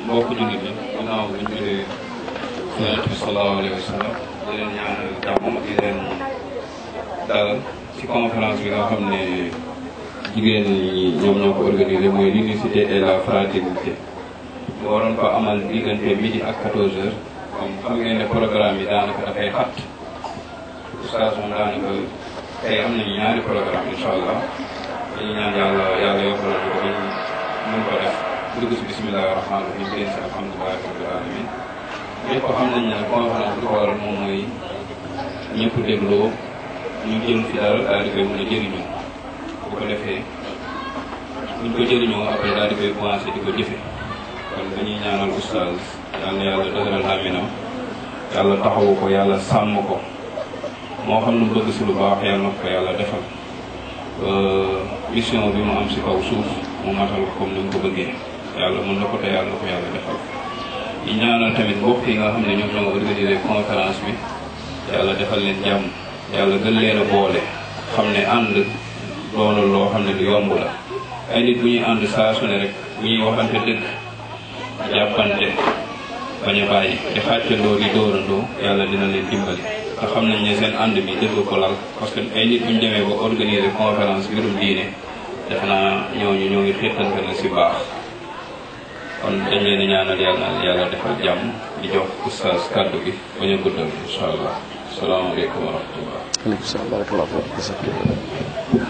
mbokk jullit yi ginnaaw bu ñu jëlee yonent bi sallallahu alayhi wa sallam di leen ñaanal jàmm di leen dalal ci conférence bi nga xam ne jigéen ñi ñoom ñoo ko organisé mooy l'unicité et la fraternité ñu waroon ko amal diggante midi ak 14 heures comme xam ngeen ne programme yi daanaka dafay xat oustaz moom daanaka tey am nañu ñaari programme incha allah dañuy ñaan yàlla yàlla yokkalal ko bañ mën ko def dugg si bisimilah rahmaani rahim génn si alhamdulilahi rabbil alamin ñëpp xam nañ ne conférence bi ko waral moom mooy ñëpp dégloo ñu jël fi dara daal di koy mën a jëriñoo bu ko defee buñ ko jëriñoo après daal di koy commencé di ko jëfe kon dañuy ñaanal oustaz yal na yàlla dëgëral làmminam yàlla taxawu ko yàlla sàmm ko moo xam lu bëgg si lu baax yàlla na ko yàlla defal mission bi mu am si kaw suuf mu matal ko comme ni mu ko bëggee yàlla mën na ko te yàlla na ko yàlla defal di ñaanal tamit mbokk yi nga xam ne ñoom ñoo organisé conférence bi yàlla defal leen jàmm yàlla gën leen a boole xam ne ànd loolu loo xam ne lu yomb la ay nit bu ñuy ànd saa su ne rek bu ñuy waxante dëgg jàppante bañ a bàyyi di xàccandoo di dóorandoo yàlla dina leen dimbali te xam nañ ne seen ànd bi dëgg ko lal parce que ay nit bu ñu demee ba organiser conférence mbirum diine def naa ñooñu ñoo ngi xiirtante na si baax kon dañ leen di ñaanal yàlla na yàlla defal jàmm di jox oustaz kàddu gi bañ a guddal incha allah salaamaaleykum wa rahmatullah aleykum salaam barakallahu fiik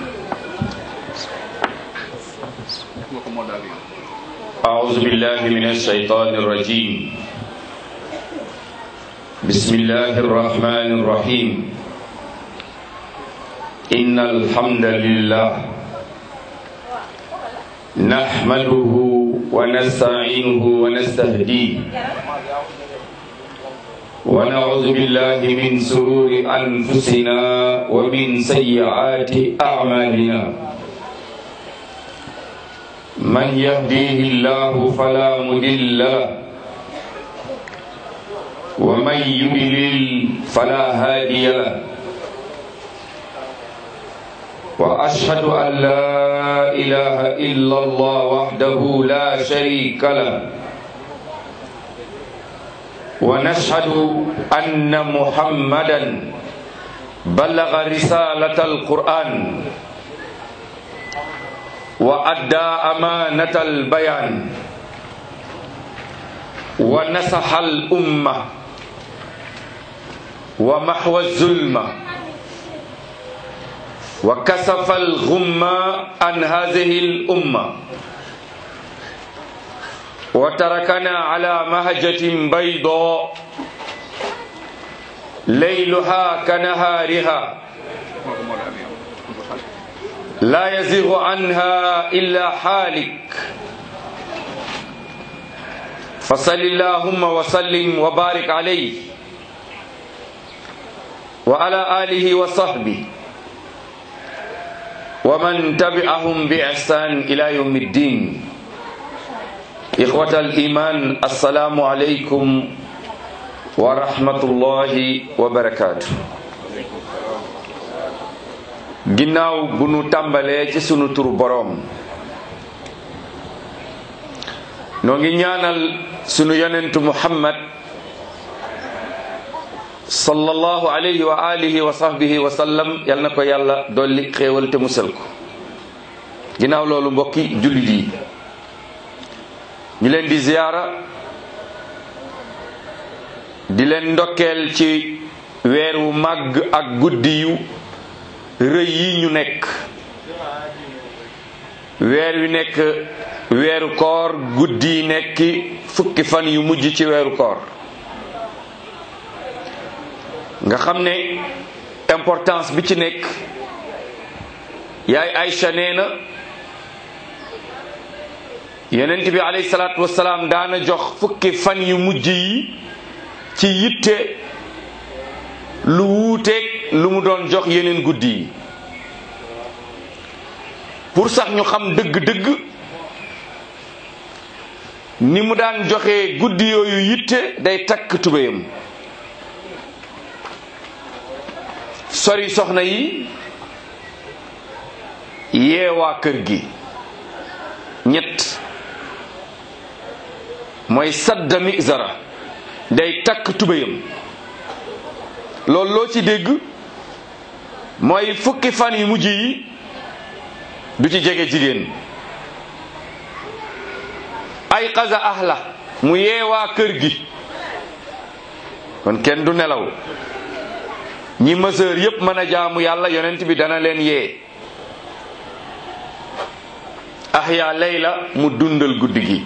أعوذ بالله من الشيطان الرجيم بسم الله الرحمن الرحيم إن الحمد لله نحمده ونستعينه ونستهديه ونعوذ بالله من سرور أنفسنا ومن سيئات أعمالنا من يهديه الله فلا مضل له ومن يضلل فلا هادي له واشهد ان لا اله الا الله وحده لا شريك له ونشهد ان محمدا بلغ رساله القران وأدى أمانة البيان ونصح الأمة ومحو الظلم وكسف الغم عن هذه الأمة وتركنا على مهجة بيضاء ليلها كنهارها لا يزيغ عنها إلا حالك فصل اللهم وسلم وبارك عليه وعلى آله وصحبه ومن تبعهم بإحسان إلى يوم الدين إخوة الإيمان السلام عليكم ورحمة الله وبركاته ginnaaw bu nu tàmbalee ci sunu turu boroom noo ngi ñaanal sunu yonentu muhammad sallallahu alayhi wa alihi wa sahbihi wa sallam yal na ko yàlla dolli xéewal te musal ko ginnaaw loolu mbokki jullit yi ñu leen di ziyaara di leen ndokkeel ci weer wu màgg ak guddi yu rëy yi ñu nekk weer wi nekk weeru koor guddi yi nekki fukki fan yu mujj ci weeru koor nga xam ne importance bi ci nekk yaay Aïcha nee na yonent bi alayhi salaatu wasalaam daana jox fukki fan yu mujj yi ci yitte lu wuuteeg lu mu doon jox yeneen guddi yi pour sax ñu xam dëgg-dëgg ni mu daan joxe guddi yooyu yitte day takk tubéyam sori soxna yi yeewaa kër gi ñett mooy sadda mizara day takk tubéyam loolu loo ci dégg mooy fukki fan yu mujj yi du ci jege jigéen ay xaza ahla mu yeewaa kër gi kon kenn du nelaw ñi mësër yépp mën a jaamu yàlla yonent bi dana leen yee ahya layla mu dundal guddi gi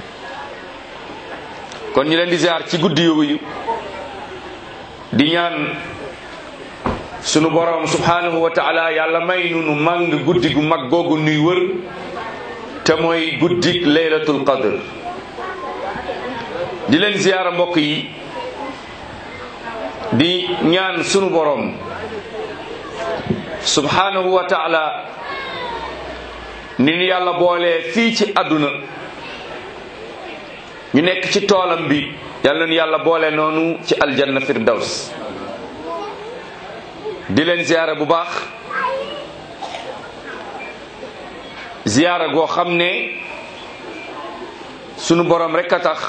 kon ñu leen di ziar ci guddi yooyu di ñaan sunu borom subhanahu wa taala yàlla may nunu màng guddi gu mag googu nuy wër te mooy guddik laylatul qadr di leen ziyaara mbokk yi di ñaan sunu borom subhanahu wa taala ni ñu yàlla boolee fii ci àdduna ñu nekk ci toolam bi yàlla nu yàlla boole noonu ci aljanna firdaws di leen ziyaara bu baax ziyaara goo xam ne sunu borom rek a tax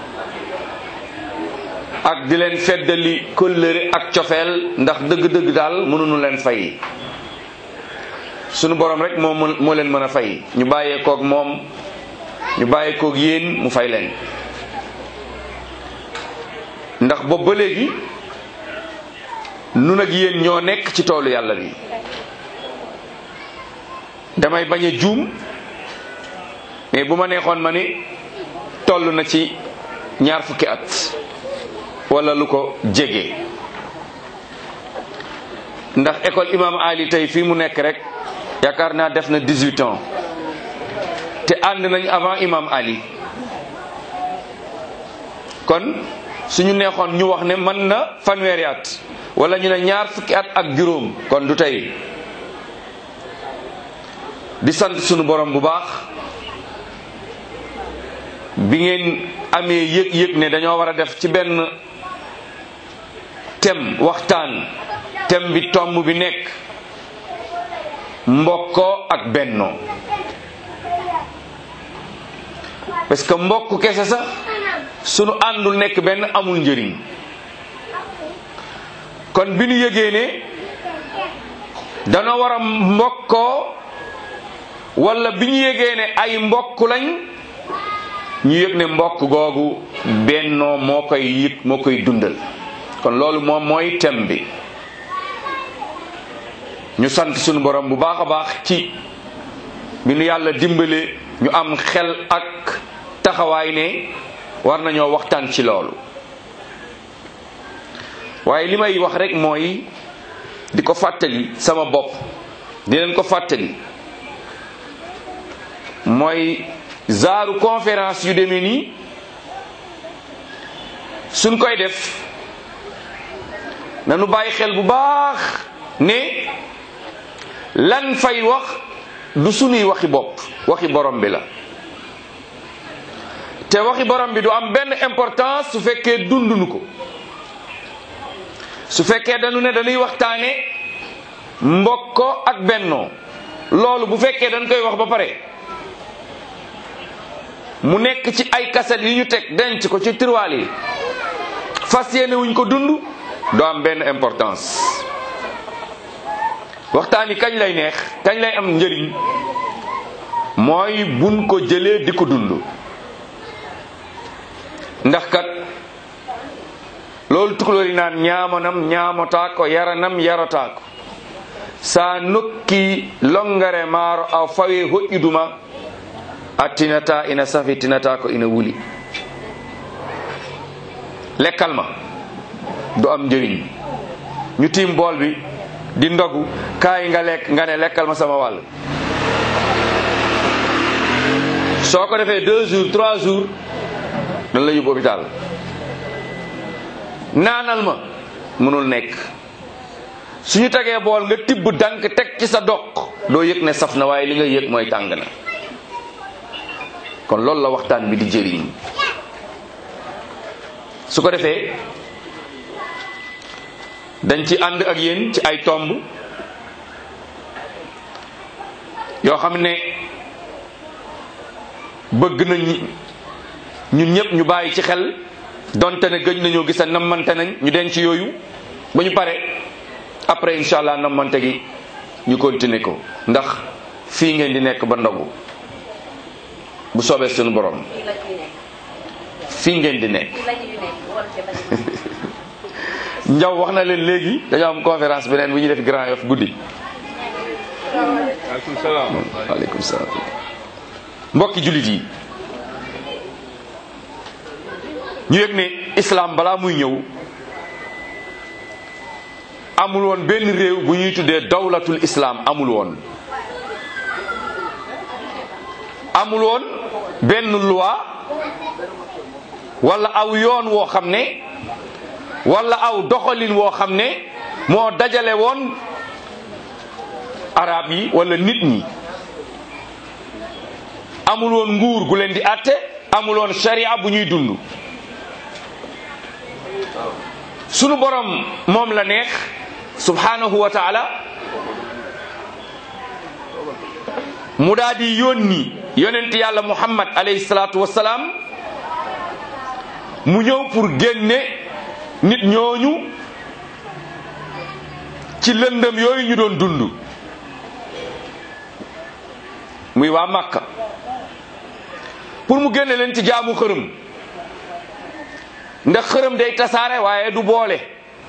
ak di leen feddali kóllëre ak cofeel ndax dëgg-dëgg daal mënuñu leen fay sunu borom rek moo mën moo leen mën a fay ñu bàyyee koog moom ñu bàyyee koog yéen mu fay leen ndax boobu ba léegi nun ak yéen ñoo nekk ci toolu yàlla bi damay bañ a juum mais bu ma neexoon ma ni toll na ci ñaar fukki at wala lu ko jege ndax école imam Ali tey fii mu nekk rek yaakaar naa def na 18 ans te ànd nañ avant imam Ali kon suñu neexoon ñu wax ne mën na fanweeri at wala ñu ne ñaar fukki at ak juróom kon du tey di sant sunu borom bu baax bi ngeen amee yëg-yëg ne dañoo war a def ci benn thème waxtaan thème bi tomb bi nekk mbokkoo ak bennoo parce que mbokk kese sax sunu àndul nekk benn amul njëriñ kon bi nu yëgee ne danoo war a mbokkoo wala bi ñu yëgee ne ay mbokk lañ ñu yëg ne mbokk googu bennoo moo koy yëg moo koy dundal kon loolu moom mooy thème bi ñu sant sunu borom bu baax a baax ci bi nu yàlla dimbale ñu am xel ak taxawaay ne war nañoo waxtaan ci loolu waaye li may wax rek mooy di ko fàttali sama bopp di leen ko fàttali mooy zaaru conférence yu demee nii suñ koy def nanu bàyyi xel bu baax ne lan fay wax du sunuy waxi bopp waxi borom bi la te waxi borom bi du am benn importance su fekkee dundunu ko su fekkee dañu ne dañuy waxtaane mbokko ak bennoo loolu bu fekkee dañ koy wax ba pare mu nekk ci ay kaset yu ñu teg denc ko ci tiroir yi fas yéene wuñ ko dund du am benn importance waxtaan yi kañ lay neex kañ lay am njëriñ mooy buñ ko jëlee di ko dund ndax kat loolu tukulóor yi naan ñaamanam ñaamotaa ko yaranam yarotaa ko sa nokki longare maaro a fawe hoƴƴuduma a tinata ina safi tinata ko ina wuli lekkal ma du am njëriñ ñu tiim bool bi di ndogu kaay nga lekk nga ne lekkal ma sama wàll soo ko defee deux jours trois jours dañ la yóbbu hôpital naanal ma mënul nekk suñu tegee bool nga tibb dank teg ci sa doq doo yëg ne saf na waaye li nga yëg mooy tàng na kon loolu la waxtaan bi di jëriñ su ko defee dañ ci ànd ak yéen ci ay tomb yoo xam ne bëgg nañ ñun ñëpp ñu bàyyi ci xel donte ne gëj nañoo gisa nammante nañ ñu denc yooyu ba ñu pare après incha allah nammante gi ñu continuer ko ndax fii ngeen di nekk ba ndogu bu soobee suñu borom fii ngeen di nekk njaw wax na leen léegi dañoo am conférence beneen bu ñuy def Grand Yoff guddi waaleykum salaam. waaleykum salaam mbokki jullit yi ñu yëg ne islam balaa muy ñëw amul woon benn réew bu ñuy tuddee dawlatul islam amul woon amul woon benn loi wala aw yoon woo xam ne wala aw doxalin woo xam ne moo dajale woon arab yi wala nit ñi amul woon nguur gu leen di àtte amul woon sharia bu ñuy dund sunu borom moom la neex subhanahu wa taala mu daal di yónni yonent yàlla muhammad alayhi salaatu wassalaam mu ñëw pour génne nit ñooñu ci lëndëm yooyu ñu doon dund muy waa Makka pour mu génne leen ci jaamu xërëm ndax xërëm day tasaare waaye du boole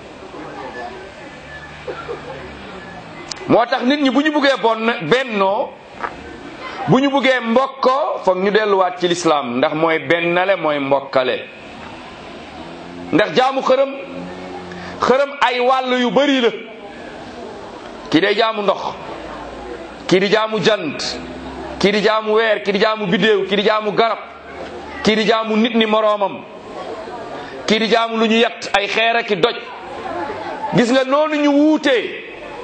moo tax nit ñi bu ñu buggee bon bennoo bu ñu buggee mbokkoo foog ñu delluwaat ci lislaam ndax mooy bennale mooy mbokkale ndax jaamu xërëm xërëm ay wàll yu bari la kii day jaamu ndox kii di jaamu jant kii di jaamu weer kii di jaamu biddéew kii di jaamu garab kii di jaamu nit ni moroomam kii di jaamu lu ñu yett ay xeer ak i doj gis nga noonu ñu wuutee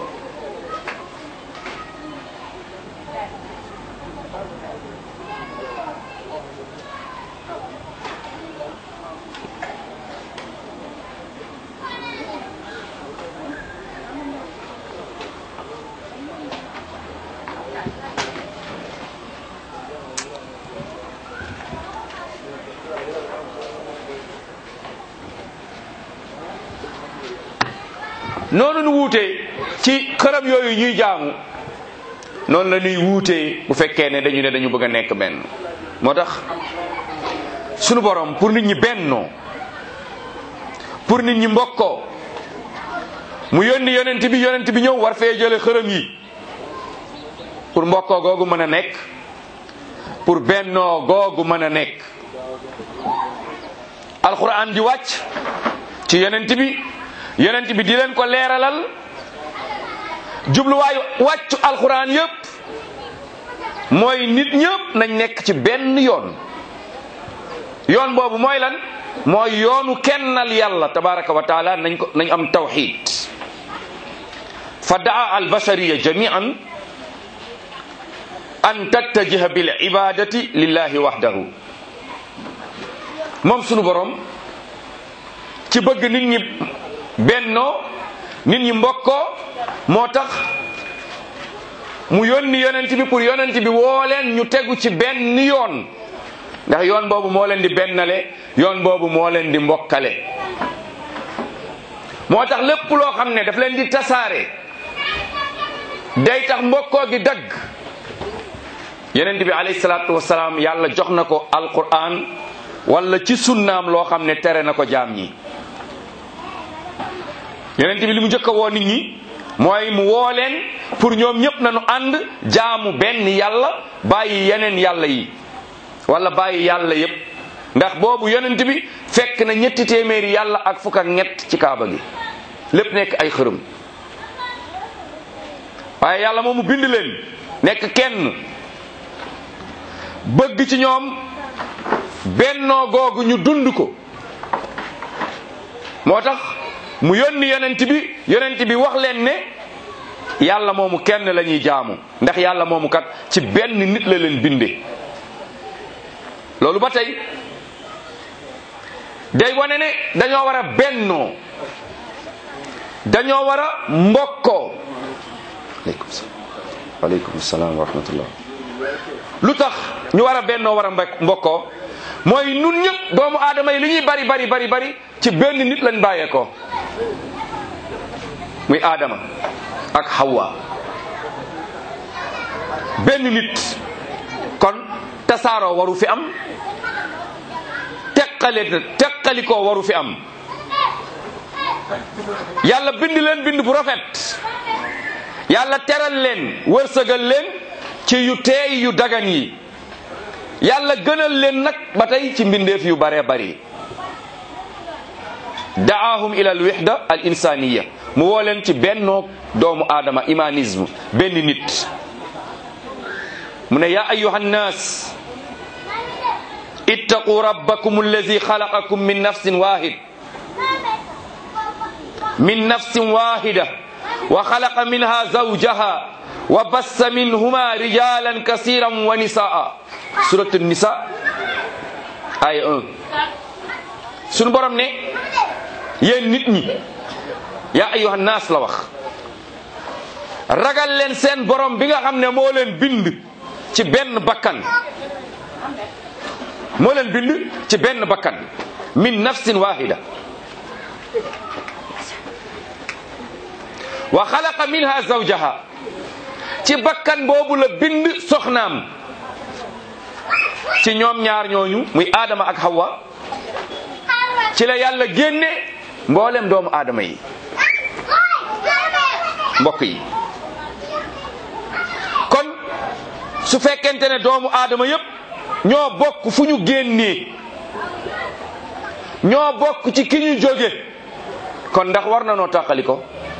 noonu nu wuutee ci xërëm yooyu ñuy jaamu noonu la ñuy wuutee bu fekkee ne dañu ne dañu bëgg a nekk benn moo tax sunu borom pour nit ñi bennoo pour nit ñi mbokkoo mu yónni yonent bi yonent bi ñëw war fee jële xërëm yi pour mbokkoo googu mën a nekk pour bennoo googu mën a nekk alquran di wàcc ci yonent bi yonent bi di leen ko leeralal jubluwaayu wàccu alxuraan yépp mooy nit ñëpp nañ nekk ci benn yoon yoon boobu mooy lan mooy yoonu kennal yàlla tabaraka wa taala nañ ko nañ am tawxid fa daa albashariya jamian an tattajiha bil ibadati lillahi wahdahu moom sunu borom ci bëgg nit ñi bennoo nit ñi mbokkoo moo tax mu yónni yonent bi pour yonent bi woo leen ñu tegu ci benn yoon ndax yoon boobu moo leen di bennale yoon boobu moo leen di mbokkale moo tax lépp loo xam ne daf leen di tasaare day tax mbokkoo gi dagg yonent bi alayhi salaatu wasalaam yàlla jox na ko alquran wala ci sunnaam loo xam ne tere na ko jaam ñi yonent bi li mu njëkk a woo nit ñi mooy mu woo leen pour ñoom ñëpp nañu ànd jaamu benn yàlla bàyyi yeneen yàlla yi wala bàyyi yàlla yépp ndax boobu yonent bi fekk na ñetti téeméeri yàlla ak fukk ak ñett ci kaaba gi lépp nekk ay xërëm waaye yàlla moomu bind leen nekk kenn bëgg ci ñoom bennoo googu ñu dund ko moo tax mu yónni yonent bi yonent bi wax leen ne yàlla moomu kenn la ñuy jaamu ndax yàlla moomu kat ci benn nit la leen binde loolu ba tey day wane ne dañoo war a bennoo dañoo war a mbokkoo aleykum salaam aleykum salaam wa rahmatullah lu tax ñu war a bennoo war a mbek mbokkoo mooy nun ñëpp doomu aadama yi li ñuy bari bari bari bari ci benn nit lañ bàyyeekoo muy aadama ak hawa benn nit kon tasaaroo waru fi am teqale teqalikoo waru fi am yàlla bind leen bind bu rafet yàlla teral leen wërsëgal leen ci yu teey yu dagan yi yàlla gënal leen nag ba tey ci mbindeef yu baree bari daahum ila al wixda al insaniya mu woo leen ci bennoo doomu aadama humanisme benn nit mu ne yaa ayuha nnaas ittaqu rabbakum allazi xalaqakum min nafsin wahid min nafsin wahida wa xalaqa minha zawjaha wa bassa minhuma rijalan kasiran wa nisaa suratu nisa aya 1 sunu borom ne yéen nit ñi yaa ayuha naas la wax ragal leen seen borom bi nga xam ne moo leen bind ci benn bakkan moo leen bind ci benn bakkan min nafsin wahida wa xalaqa minha zawjaha ci bakkan boobu la bind soxnaam ci ñoom ñaar ñooñu muy aadama ak hawa ci la yàlla génne mboolem doomu aadama yi mbokk yi kon su fekkente ne doomu aadama yépp ñoo bokk fu ñu génnee ñoo bokk ci ki ñu jóge kon ndax war na noo tàqali ko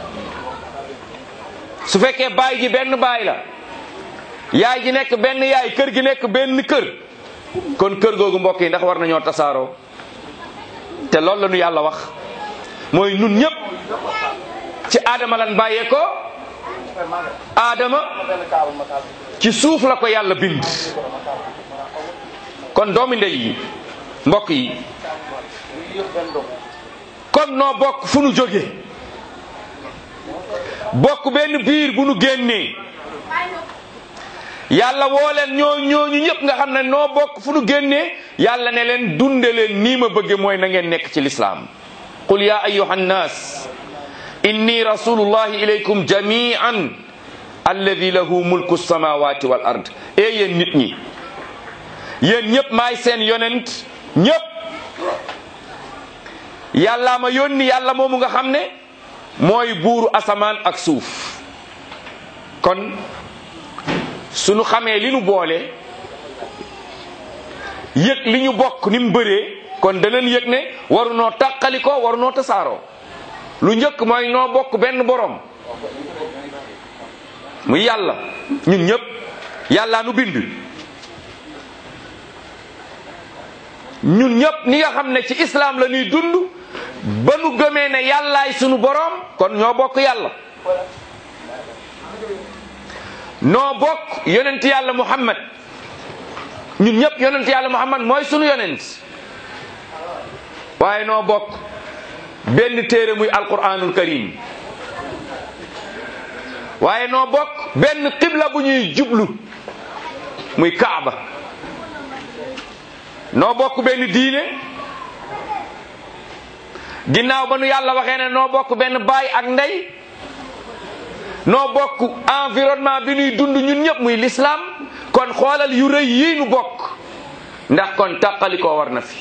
su fekkee baay ji benn baay la yaay ji nekk benn yaay kër gi nekk benn kër kon kër googu mbokk yi ndax war nañoo tasaaroo te loolu la ñu yàlla wax mooy nun ñëpp ci aadama lan bàyyee ko aadama ci suuf la ko yàlla bind kon doomi ndey yi mbokk yi kon noo bokk fu nu jóge bokk benn biir bu nu génnee yàlla woo leen ñoo ñooñu ñëpp nga xam ne noo bokk fu nu génnee yàlla ne leen dunde leen nii ma bëgge mooy na ngeen nekk ci lislaam qul ya ayuha nnas inni rasulullahi ilaykum jamian alladi lahu mulku samawati wal ard e yéen nit ñi yéen ñëpp maay seen yonent ñëpp yàllaa ma yónni yàlla moomu nga xam ne mooy buuru asamaan ak suuf kon suñu xamee li nu boole yëg li ñu bokk ni mu bëree kon danañ yëg ne waru noo tàqali ko waru noo tasaaroo lu njëkk mooy noo bokk benn borom muy yàlla ñun ñëpp yàllaa nu bind ñun ñëpp ni nga xam ne ci islam la ñuy dund ba nu gëmee ne yàllaay sunu borom kon ñoo bokk yàlla noo bokk yonent yàlla muhammad ñun ñëpp yonent yàlla muhammad mooy sunu yonent waaye noo bokk benn téere muy alquranul karim waaye noo bokk benn qibla bu ñuy jublu muy kaaba noo bokk benn diine ginnaaw ba nu yàlla waxee ne noo bokk benn baay ak ndey noo bokk environnement bi nuy dund ñun ñëpp muy l'islam kon xoolal yu rëy yii nu bokk ndax kon tàqali koo war na fi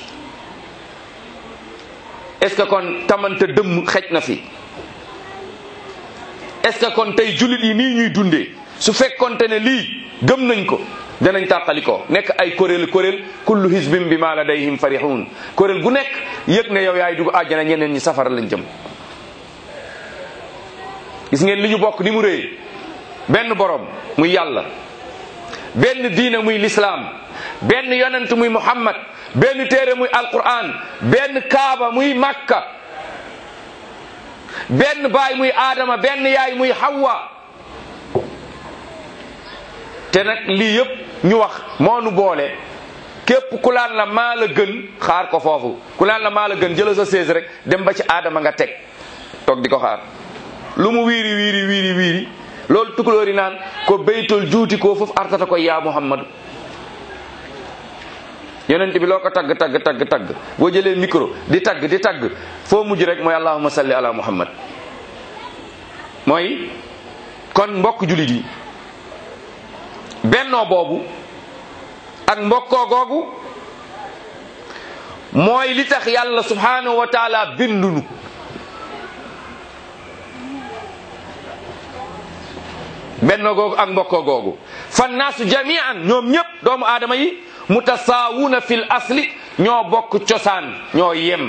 est-ce que kon tamante dëmm xej na fi est-ce que kon tey jullit yi nii ñuy dundee su fekkonte ne lii gëm nañ ko danañ tàqali ko nekk ay kuréel kuréel kullu hisbin bi ma ladayhim farihun kuréel gu nekk yëg ne yow yaay dugg àjjana ñeneen ñi safara lañ jëm gis ngeen li ñu bokk ni mu rëy benn borom muy yàlla benn diina muy lislaam benn yonent muy muhammad benn téere muy alquran benn kaaba muy makka benn baay muy aadama benn yaay muy hawa te nag lii yëpp ñu wax moo nu boole képp ku laan la maa la gën xaar ko foofu ku laan la maa la gën jëla sa sées rek dem ba ci aadama nga teg toog di ko xaar lu mu wiiri wiiri wiiri wiiri loolu tukulóori naan ko béytol juuti ko foofu artata ko yaa muhammadu yonent bi loo ko tagg tagg tagg tagg boo jëlee micro di tagg di tagg foo mujj rek mooy allahumma salli ala muhammad mooy kon mbokk julit yi bennoo boobu ak mbokkoo googu mooy li tax yàlla subhanahu wa taala bindunu bennoo googu ak mbokkoo googu fannaasu jamian ñoom ñëpp doomu aadama yi mutasaawuna fil asli ñoo bokk cosaan ñoo yem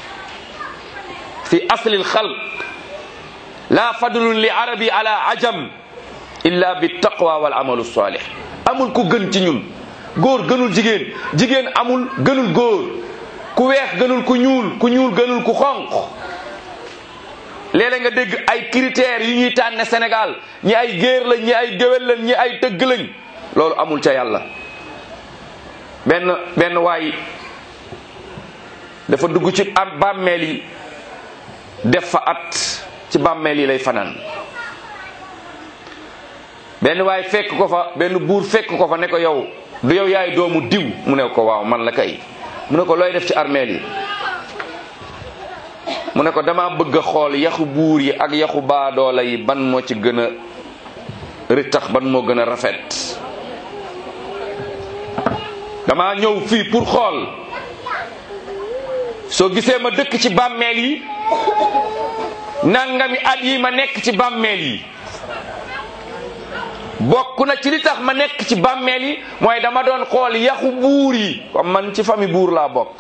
fi asli lxalq la fadlun li arabi ala ajam illa bi taqwa wal amalu salih amul ku gën ci ñun góor gënul jigéen jigéen amul gënul góor ku weex gënul ku ñuul ku ñuul gënul ku xonq léeg-léeg nga dégg ay critères yu ñuy tànne Sénégal ñi ay géer lañ ñi ay géwél lañ ñi ay tëgg lañ loolu amul ca yàlla benn benn waay dafa dugg ci am bàmmeel yi def fa at ci bàmmeel yi lay fanaan benn waay fekk ko fa benn buur fekk ko fa ne ko yow du yow yaay doomu diw mu ne ko waaw man la kay mu ne ko looy def ci armeel yi mu ne ko dama bëgg a xool yaxu buur yi ak yaxu baadoola yi ban moo ci gën a ritax ban moo gën a rafet dama ñëw fii pour xool soo gisee ma dëkk ci bàmmeel yi nangami at yi ma nekk ci bàmmeel yi bokk na ci li tax ma nekk ci bàmmeel yi mooy dama doon xool yaxu buur yi comme man ci famille buur laa bokk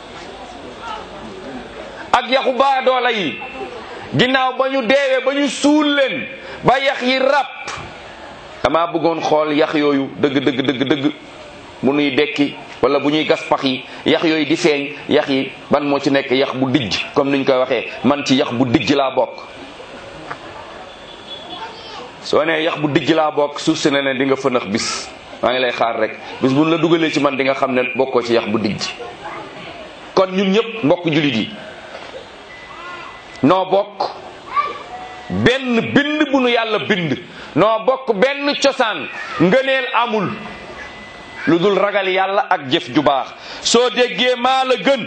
ak yaxu baadoola yi ginnaaw ba ñu deewee ba ñu suul leen ba yax yi ràpp dama bëggoon xool yax yooyu dëgg dëgg dëgg dëgg bu nuy dekki wala bu ñuy gas pax yi yax yooyu di feeñ yax yi ban moo ci nekk yax bu dijj comme niñ koy waxee man ci yax bu dijj laa bokk soo nee yax bu dijj laa bokk suuf si ne ne di nga fënax bis maa ngi lay xaar rek bis buñ la dugalee ci man di nga xam ne bokkoo ci yax bu dijj kon ñun ñëpp mbokk jullit yi noo bokk benn bind bu nu yàlla bind noo bokk benn cosaan ngëneel amul lu dul ragal yàlla ak jëf ju baax soo déggee maa la gën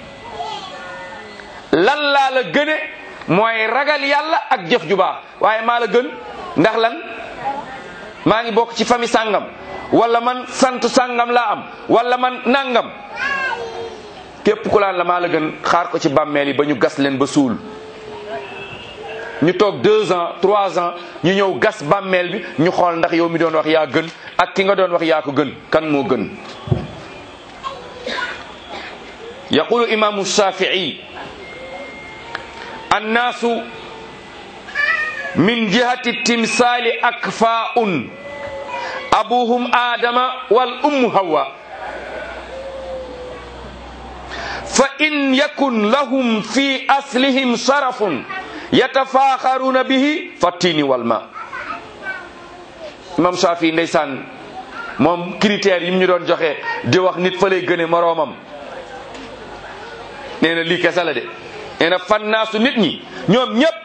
lan laa la gëne mooy ragal yàlla ak jëf ju baax waaye maa la gën ndax lan maa ngi bokk ci famille sàngam wala man sant sàngam laa am wala man nangam képp ku laan la maa la gën xaar ko ci bàmmeel yi ba ñu gas leen ba suul ñu toog deux ans trois ans ñu ñëw gas bàmmeel bi ñu xool ndax yow mi doon wax yaa gën ak ki nga doon wax yaa ko gën kan moo gën yaqulu imaamu shafii annaasu min jihati timsaali akfaun abuhum adama wal ummu hawa fa in yakun lahum fi aslihim sharafun yatafaaxaruna bihi fattini wal ma imam Shafi ndeysaan moom critères yi mu ñu doon joxe di wax nit fa lay gëne moroomam nee na lii kese la de nee na fannaasu nit ñi ñoom ñëpp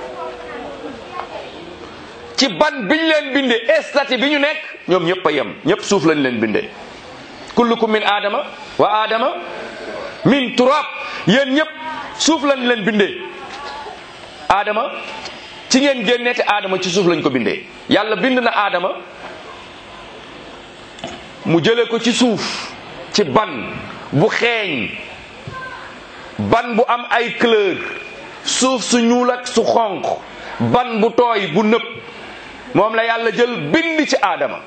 ci ban biñ leen binde estati bi ñu nekk ñoom ñëpp a yem ñëpp suuf lañ leen binde kullukum min aadama wa aadama min turab yéen ñëpp suuf lañ leen bindee aadama ci ngeen génnee te aadama ci suuf lañ ko bindee yàlla bind na aadama mu jëlee ko ci suuf ci ban bu xeeñ ban bu am ay couleur suuf su ñuul ak su xonq ban bu tooy bu nëb moom la yàlla jël bind ci aadama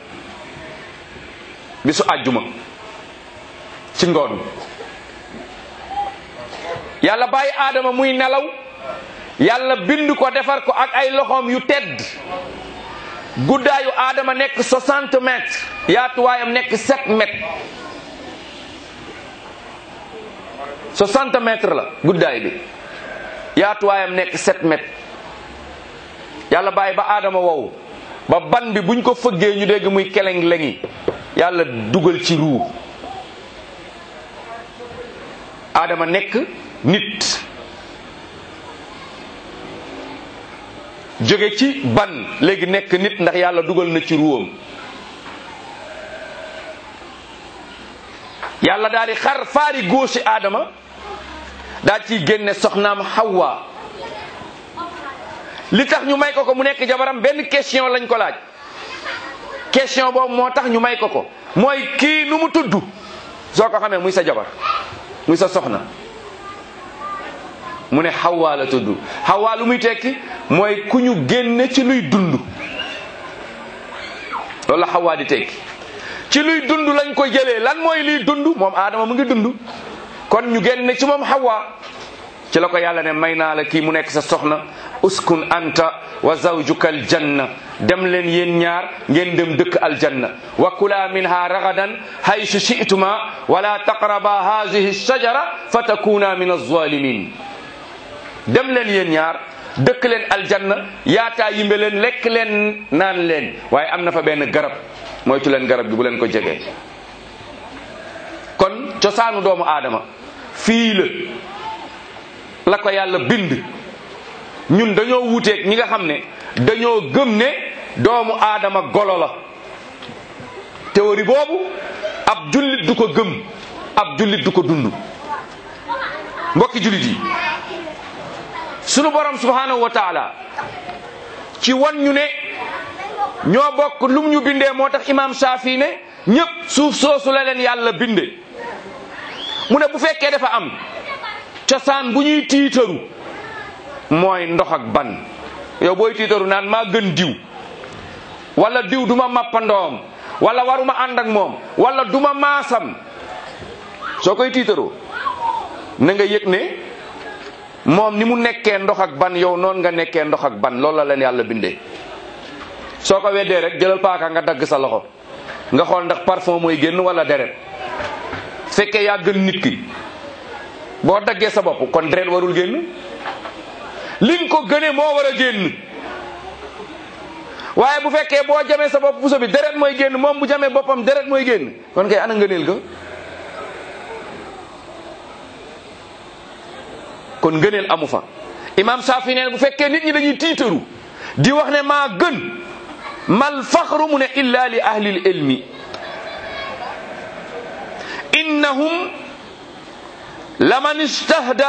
bisu àjjuma ci ngoon yàlla bàyyi aadama muy nelaw yàlla bind ko defar ko ak ay loxoom yu tedd guddaayu aadama nekk 60 mètres yaatuwaayam nekk 7 mètres 60 mètres la guddaay bi yaatuwaayam nekk 7 mètres yàlla bàyyi ba aadama wow ba ban bi buñ ko fëggee ñu dégg muy keleng lengi yàlla dugal ci ruu aadama nekk nit jóge ci ban léegi nekk nit ndax yàlla dugal na ci ruwam yàlla daal di xar faari góosi aadama daal ciy génne soxnaam Hawa li tax ñu may ko ko mu nekk jabaram benn question lañ ko laaj question boobu moo tax ñu may ko ko mooy kii nu mu tudd soo ko xamee muy sa jabar muy sa soxna mu ne Hawa la tudd Hawa lu muy tekki mooy ku ñu génne ci luy dund loolu la Hawa di tekki ci luy dund lañ ko jëlee lan mooy luy dund moom Adama mu ngi dund kon ñu génne ci moom Hawa ci la ko yàlla ne may naa la kii mu nekk sa soxna uskun anta wa zawjuka aljanna dem leen yéen ñaar ngeen dem dëkk aljanna wa kula minha ragadan haysu shi'tuma wala taqraba hadhihi shajara fa takuna min alzalimin dem leen yéen ñaar dëkk leen aljanna yaataa yimbe leen lekk leen naan leen waaye am na fa benn garab moytu leen garab gi bu leen ko jegee kon cosaanu doomu aadama fii la la ko yàlla bind ñun dañoo wuuteeg ñi nga xam ne dañoo gëm ne doomu aadama golo la théorie boobu ab jullit du ko gëm ab jullit du ko dund mbokki jullit yi sunu borom subhanahu wa taala ci wan ñu ne ñoo bokk lum ñu bindee moo tax imam Shafi ne ñëpp suuf soosu la leen yàlla binde mu ne bu fekkee dafa am cosaan bu ñuy tiitaru mooy ndox ak ban yow booy tiitaru naan maa gën diw wala diw duma mappandoom wala waruma ànd ak moom wala duma maasam soo koy tiitaroo na nga yëg ne moom ni mu nekkee ndox ak ban yow noonu nga nekkee ndox ak ban loolu la leen yàlla bindee soo ko weddee rek jëlal paaka nga dagg sa loxo nga xool ndax parfum mooy génn wala deret fekkee yaa gën nit ki boo daggee sa bopp kon deret warul génn li nga ko gënee moo war a génn waaye bu fekkee boo jamee sa bopp puso bi deret mooy génn moom bu jamee boppam deret mooy génn kon kay ana ngëneel ga kon ngëneel amu fa imam Saafi nee bu fekkee nit ñi dañuy tiitaru di wax ne maa gën mal faxru mu ne illa li ahlil ilmi innahum laman istahda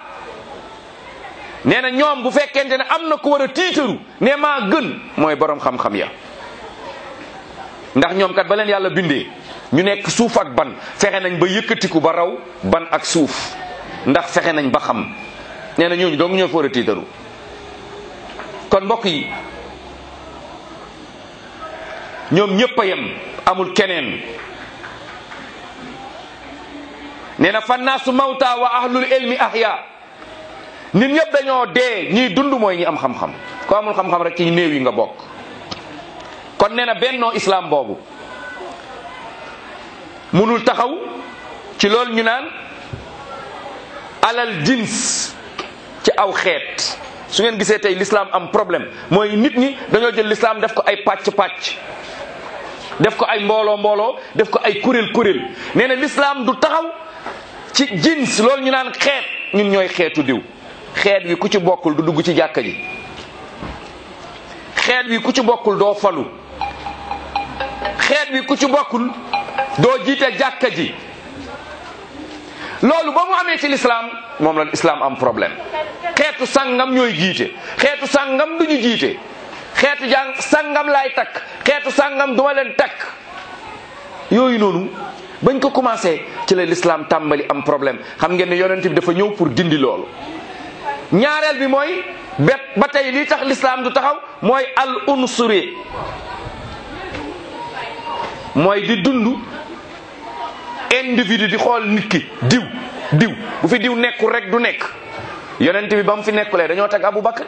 nee na ñoom bu fekkente ne am na ku war a tiitaru ne maa gën mooy borom xam-xam ya ndax ñoom kat ba leen yàlla bindee ñu nekk suuf ak ban fexe nañ ba yëkkatiku ba raw ban ak suuf ndax fexe nañ ba xam nee na ñooñu dong ñoo fa war a tiitaru kon mbokk yi ñoom ñëpp a yem amul keneen nee na fannaasu mawta wa ahlul ilmi ahya nit ñëpp dañoo dee ñiy dund mooy ñi am xam-xam ko amul xam-xam rek ci néew yi nga bokk kon nee na bennoo islam boobu munul taxaw ci loolu ñu naan alal jins ci aw xeet su ngeen gisee tey l'islam am problème mooy nit ñi dañoo jël l'islam def ko ay pàcc-pàcc def ko ay mbooloo mbooloo def ko ay kuréel kuréel nee na l'islam du taxaw ci jins loolu ñu naan xeet ñun ñooy xeetu diw xeet wi ku ci bokkul du dugg ci jàkka ji xeet wi ku ci bokkul doo falu xeet wi ku ci bokkul doo jiite jàkka ji loolu ba mu amee ci l'islam moom la l'islam am problème xeetu sangam ñooy jiite xeetu sangam duñu jiite xeetu jàng sangam laay takk xeetu sangam duma leen takk yooyu noonu bañ ko commencé ci la l'islam tàmbali am problème xam ngeen ne yonent bi dafa ñëw pour dindi loolu ñaareel bi mooy bet ba tey lii tax l'islam du taxaw mooy al unsuri mooy di dund individu di xool nit ki diw diw bu fi diw nekkul rek du nekk yonent bi ba mu fi nekkulee dañoo teg Aboubacar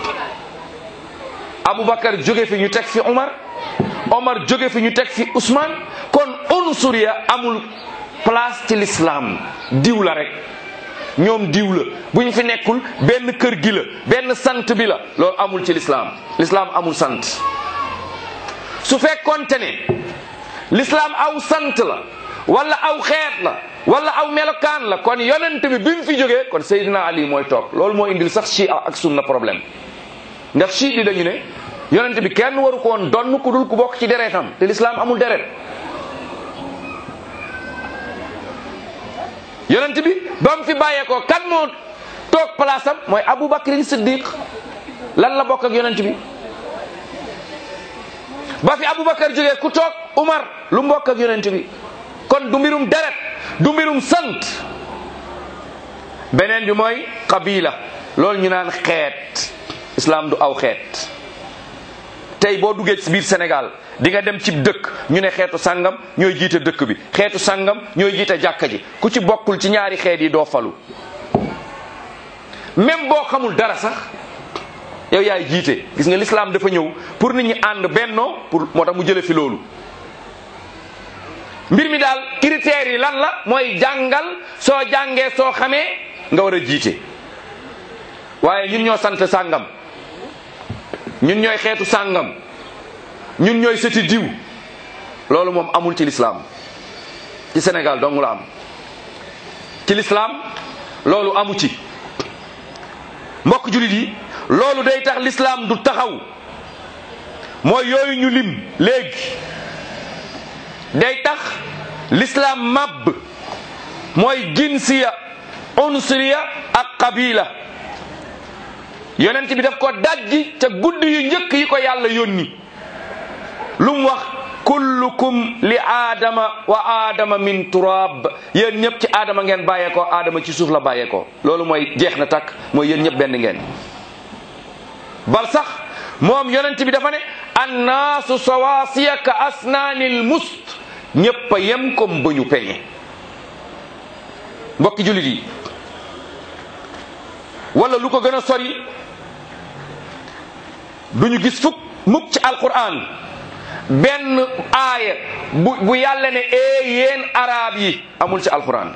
Aboubacar jóge fi ñu teg fi Omar Omar jóge fi ñu teg fi Ousmane kon unsuriya amul place ci l'islam diw la rek ñoom diw la bu ñu fi nekkul benn kër gi la benn sant bi la loolu amul ci l'islam l'islam amul sant su fekkonte ne l'islam aw sant la wala aw xeet la wala aw melokaan la kon yonent bi bi mu fi jógee kon Seydina Ali mooy toog loolu moo indil sax chi ak sunna problème ndax chi di dañu ne yonent bi kenn waru ko woon donn ku dul ku bokk ci deretam te l'islam amul deret yonent bi ba mu fi bàyyeekoo kan moo toog place am mooy Aboubacar Siddiq lan la bokk ak yonent bi ba fi Aboubacar jógee ku toog Umar lu mbokk ak yonent bi kon du mbirum deret du mbirum sant beneen bi mooy qabila loolu ñu naan xeet islam du aw xeet tey boo duggee ci biir Sénégal di nga dem ci dëkk ñu ne xeetu sangam ñooy jiite dëkk bi xeetu sangam ñooy jiite jàkka ji ku ci bokkul ci ñaari xeet yi doo falu même boo xamul dara sax yow yaay jiite gis nga l'islam dafa ñëw pour nit ñi ànd bennoo pour moo tax mu jële fi loolu mbir mi daal critères yi lan la mooy jàngal soo jàngee soo xamee nga war a jiite waaye ñun ñoo sant sàngam ñun ñooy xeetu sàngam ñun ñooy sëti diw loolu moom amul ci lislaam ci Sénégal dong la am ci lislaam loolu amu ci mbokk jullit yi loolu day tax lislaam du taxaw mooy yooyu ñu lim léegi day tax lislaam màbb mooy jinsiya unsuriya ak qabila yonent bi daf ko dajji ca guddi yu njëkk yi ko yàlla yónni lu mu wax kullukum li aadama wa aadama min turab yéen ñëpp ci aadama ngeen bàyyeekoo aadama ci suuf la bàyyeekoo loolu mooy jeex na takk mooy yéen ñëpp benn ngeen bal sax moom yonent bi dafa ne annaasu sawaasiya ka asnaanil must ñëpp a yem comme ba ñu peñe mbokki jullit yi wala lu ko gën a sori duñu gis fukk mukk ci alquran benn aaya bu bu yàlla ne ee yéen arab yi amul ci alquran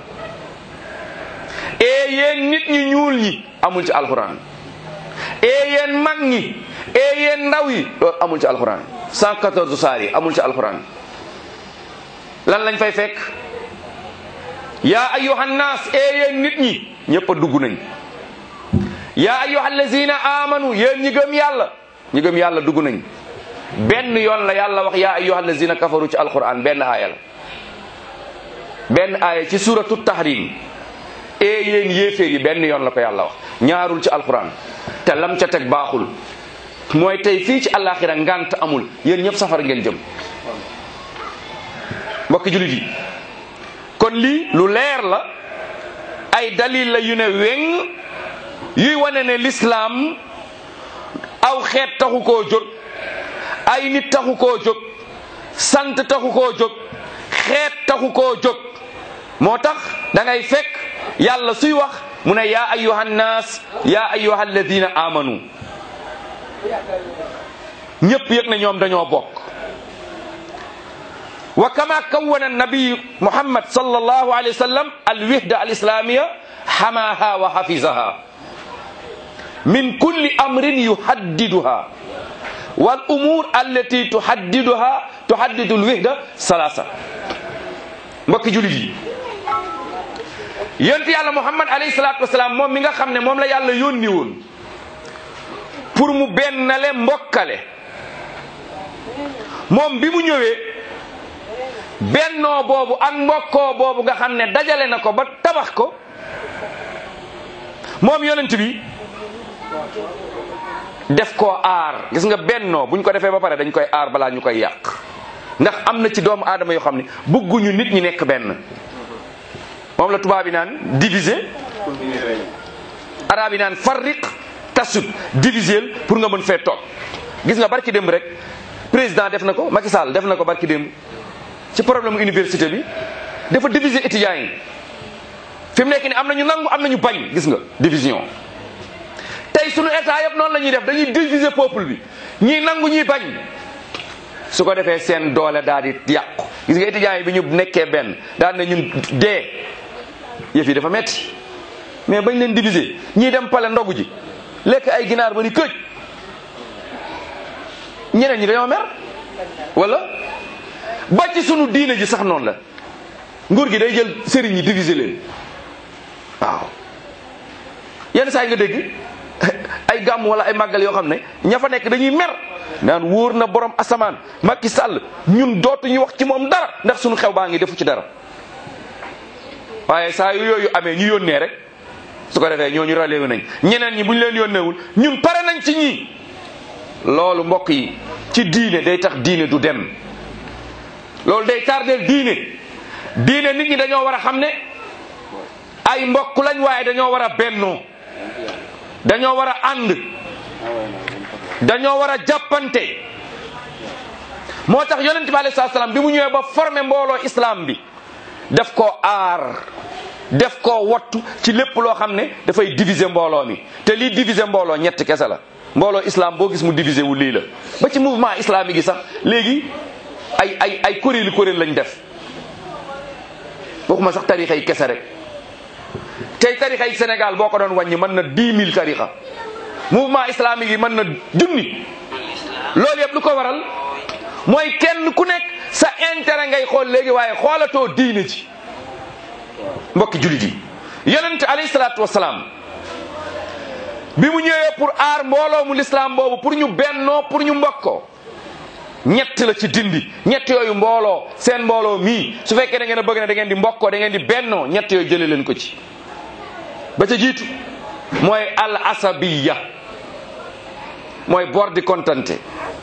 ee yéen nit ñi ñuul ñi amul ci alquran ee yéen mag ñi ee yéen ndaw yi loolu amul ci alquran 114 saar yi amul ci alquran lan lañ fay fekk yaa ayyuhan naas ee yéen nit ñi ñëpp a dugg nañ yaa ayyuha allazina amanu yéen ñi gëm yàlla ñi gëm yàlla dugg nañ benn yoon la yàlla wax yaa ayyuha allazina kafaru ci alquran benn aaya la benn aaya ci suratu tahrim ee yéen yéeféer yi benn yoon la ko yàlla wax ñaarul ci alquran te lam ca teg baaxul mooy tey fii ci àllaaxira ngant amul yéen ñëpp safar ngeen jëm mbokki julit yi kon lii lu leer la ay dalil la yu ne weng yuy wane ne lislaam aw xeet taxu koo jóg ay nit taxu koo jóg sant taxu koo jóg xeet taxu koo jóg moo tax da ngay fekk yàlla suy wax mu ne yaa ayuha nnaas yaa ayuha alladina amanu ñépp yëg na ñoom dañoo bokk wa kama kawana nabiyu muhammad sallallahu alayhi wa sallam alwihda alislamiya xamaha wa hafizaha min kulli amrin yuhaddiduha wal umur allati tuhaddiduha tuhaddidu alwihda salasa mbokki julit yi yonent yàlla muhammad alayhi salatu wasalaam moom mi nga xam ne moom la yàlla yónni woon pour mu bennale mbokkale moom bi mu ñëwee bennoo boobu ak mbokkoo boobu nga xam ne dajale na ko ba tabax ko moom yonent bi def koo aar gis nga bennoo buñ ko defee ba pare dañ koy aar balaa ñu koy yàq ndax am na ci doomu aadama yoo xam ne bëgguñu nit ñi nekk benn moom la tubaab yi naan diviser araab yi naan farriq tasut diviser pour nga mën fee toog gis nga barki démb rek président def na ko Macky Sall def na ko barki démb ci problème université bi dafa diviser étudiants yi fi mu nekk ni am na ñu nangu am na ñu bañ gis nga division tey sunu état yëpp noonu la ñuy def dañuy diviser peuple bi ñii nangu ñuy bañ su ko defee seen doole daal di yàqu gis nga étudiants yi bi ñu nekkee benn daal ne ñun dee yëf yi dafa metti mais bañ leen diviser ñii dem pale ndogu ji lekk ay ginaar ba ni këj ñeneen ñi dañoo mer wala ba ci sunu diine ji sax noonu la nguur gi day jël sëriñ yi diviser leen waaw yenn saa yi nga dégg ay gàmm wala ay màggal yoo xam ne ña fa nekk dañuy mer naan wóor na borom asamaan Macky Sall ñun dootuñu wax ci moom dara ndax sunu xew baa ngi defu ci dara waaye saa yu yooyu amee ñu yónnee rek su ko defee ñooñu relevé nañ ñeneen ñi bu ñu leen yónneewul ñun pare nañ ci ñii loolu mbokk yi ci diine day tax diine du dem loolu day tardeel diine diine nit ñi dañoo war a xam ne ay mbokk lañ waaye dañoo war a bennoo dañoo war a ànd dañoo war a jàppante moo tax yonent bi alayhi salaam bi mu ñëwee ba formé mbooloo islam bi def ko aar def ko wattu ci lépp loo xam ne dafay diviser mbooloo mi te lii diviser mbooloo ñett kese la mbooloo islam boo gis mu diviser wu lii la ba ci mouvement islamique gi sax léegi ay ay ay kuréeli kuréel lañ def waxuma sax tarixa yi kese rek tey tarixa yi Sénégal boo ko doon wàññi mën na dix mille tarixa mouvement islamique yi mën na junni loolu yëpp lu ko waral mooy kenn ku nekk sa intérêt ngay xool léegi waaye xoolatoo diine ji mbokki jullit yi yonent alayhi salaatu wasalaam bi mu ñëwee pour aar mbooloo mu lislaam boobu pour ñu bennoo pour ñu mbokkoo ñett la ci dindi ñett yooyu mbooloo seen mbooloo mii su fekkee da ngeen a bëgg ne da ngeen di mbokkoo da ngeen di bennoo ñett yooyu jëlee leen ko ci ba ca jiitu mooy al asabiya mooy bor di kontante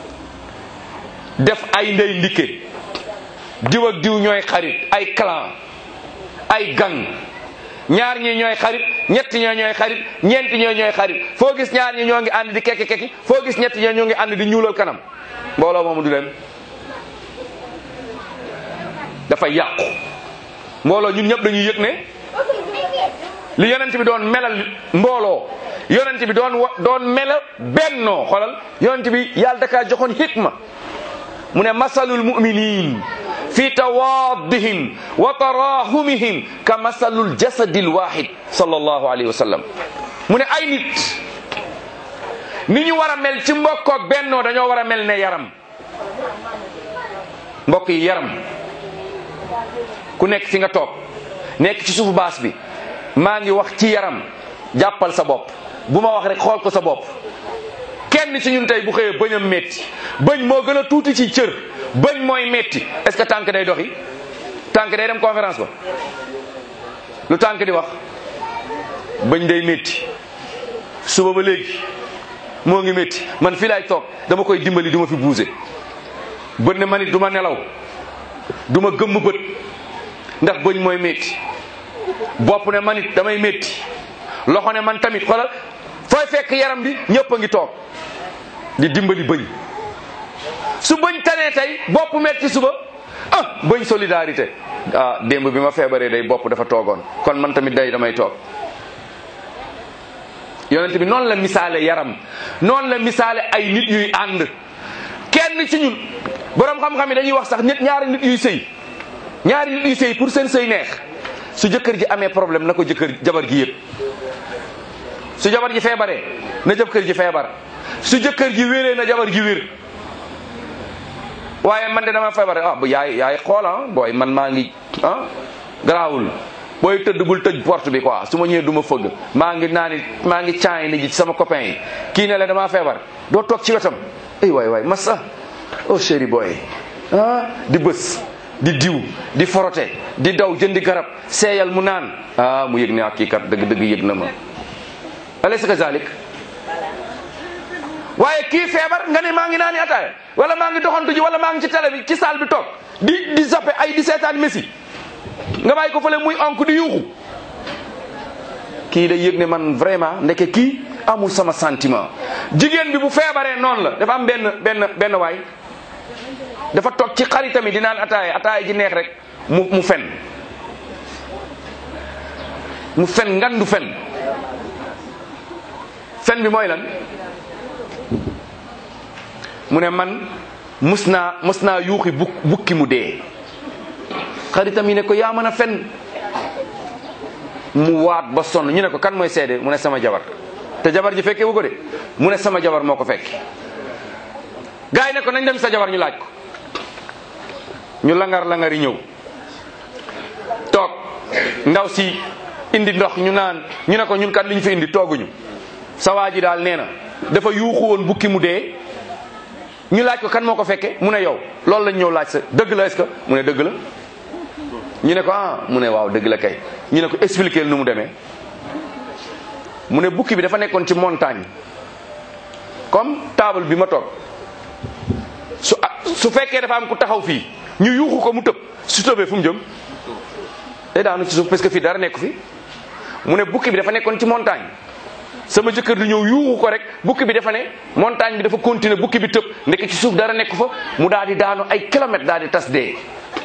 def ay ndey ndikke diw ak diw ñooy xarit ay clan ay gang ñaar ñi ñooy xarit ñett ñoo ñooy xarit ñeent ñoo ñooy xarit foo gis ñaar ñi ñoo ngi ànd di kekki kekki foo gis ñett ñoo ñoo ngi ànd di ñuulal kanam mbooloo moomu du dem dafa yàqu mbooloo ñun ñëpp dañuy yëg ne li yonent bi doon melal mbooloo yonent bi doon wa doon melal bennoo xoolal yonent bi yàlla dakaa joxoon hikma mu ne masalul muminin fi tawaddihim wa tarahumihim ka masalul jasadil wahid sallallahu alayhi wa sallam mu ne ay nit ni ñu war a mel ci mbokkoog bennoo dañoo war a mel ne yaram mbokk yi yaram ku nekk fi nga toog nekk ci suufu baas bi maa ngi wax ci yaram jàppal sa bopp bu ma wax rek xool ko sa bopp kenn ci ñun tey bu xëyee bëñam metti bëñ moo gën a tuuti ci cër bëñ mooy metti est-ce que tànk day doxi tànk day dem conférence ba lu tànk di wax bëñ day metti suba ba léegi moo ngi metti man fii laay toog dama koy dimbali du ma fi bouger bët ne man it du ma nelaw du ma gëmm bët ndax bëñ mooy metti bopp ne man it damay metti loxo ne man tamit xoolal fooy fekk yaram bi ñëpp a ngi toog di dimbali bëñ su bëñ tanee tey bopp metti suba ah bëñ solidarité ah démb bi ma feebaree day bopp dafa toogoon kon man tamit day damay toog yonent bi noonu la misaale yaram noonu la misaale ay nit yuy ànd kenn ci ñun borom xam-xam yi dañuy wax sax nit ñaari nit yuy sëy ñaari nit yuy sëy pour seen sëy neex su jëkkër ji amee problème na ko jëkkër jabar gi yëg su jabar ji feebaree na jëkkër ji feebar su jëkkër ji wéree na jabar ji wér waaye man de dama feebar ah bu yaay yaay xool ah booy man maa ngi ah garaawul booy tëdd bul tëj porte bi quoi su ma ñëwee du ma fëgg maa ngi naa ni maa ngi caay ni ji ci sama copain yi kii ne la damaa feebar doo toog ci wetam ay waay waay massa oh chéri booy ah di bës di diw di forote di daw jëndi garab seeyal mu naan ah mu yëg ne ak kii kat dëgg dëgg yëg na ma alaysa kazalik waaye kii feebar nga ne maa ngi naani ataaya wala maa ngi doxantu ji wala maa ngi ci télé bi ci salle bi toog di di zappe ay di seetaan messi nga bàyyi ko fële muy onk di yuuxu kii day yëg ne man vraiment ndeke kii amul sama sentiment jigéen bi bu feebaree noonu la dafa am benn benn benn waay dafa toog ci xaritam yi di naan ataaya ataaya ji neex rek mu mu fen mu fen ngandu fen fen bi mooy lan mu ne man mus naa mus naa yuuxi buk bukki mu dee xaritam yi ne ko yaa mën a fen mu waat ba sonn ñu ne ko kan mooy seede mu ne sama jabar te jabar ji fekkee wu ko de mu ne sama jabar moo ko fekk gars yi ne ko nañ dem sa jabar ñu laaj ko ñu langar langar yi ñëw toog ndaw si indi ndox ñu naan ñu ne ko ñun kat liñ fi indi tooguñu sa waa ji daal nee na dafa yuuxu woon bukki mu dee ñu laaj ko kan moo ko fekke mu ne yow loolu lañ ñëw laaj sa dëgg la est-ce que mu ne dëgg la ñu ne ko ah mu ne waaw dëgg la kay ñu ne ko expliquer nu mu demee mu ne bukki bi dafa nekkoon ci montagne comme table bi ma toog su su fekkee dafa am ku taxaw fii ñu yuuxu ko mu tëb su tëbee fu mu jëm day daanu ci suuf parce que fii dara nekku fi mu ne bukki bi dafa nekkoon ci montagne sama jëkkër du ñëw yuuxu ko rek bukki bi dafa ne montagne bi dafa continuer bukki bi tëb ndekk ci suuf dara nekku fa mu daal di daanu ay kilomètres daal di tas dee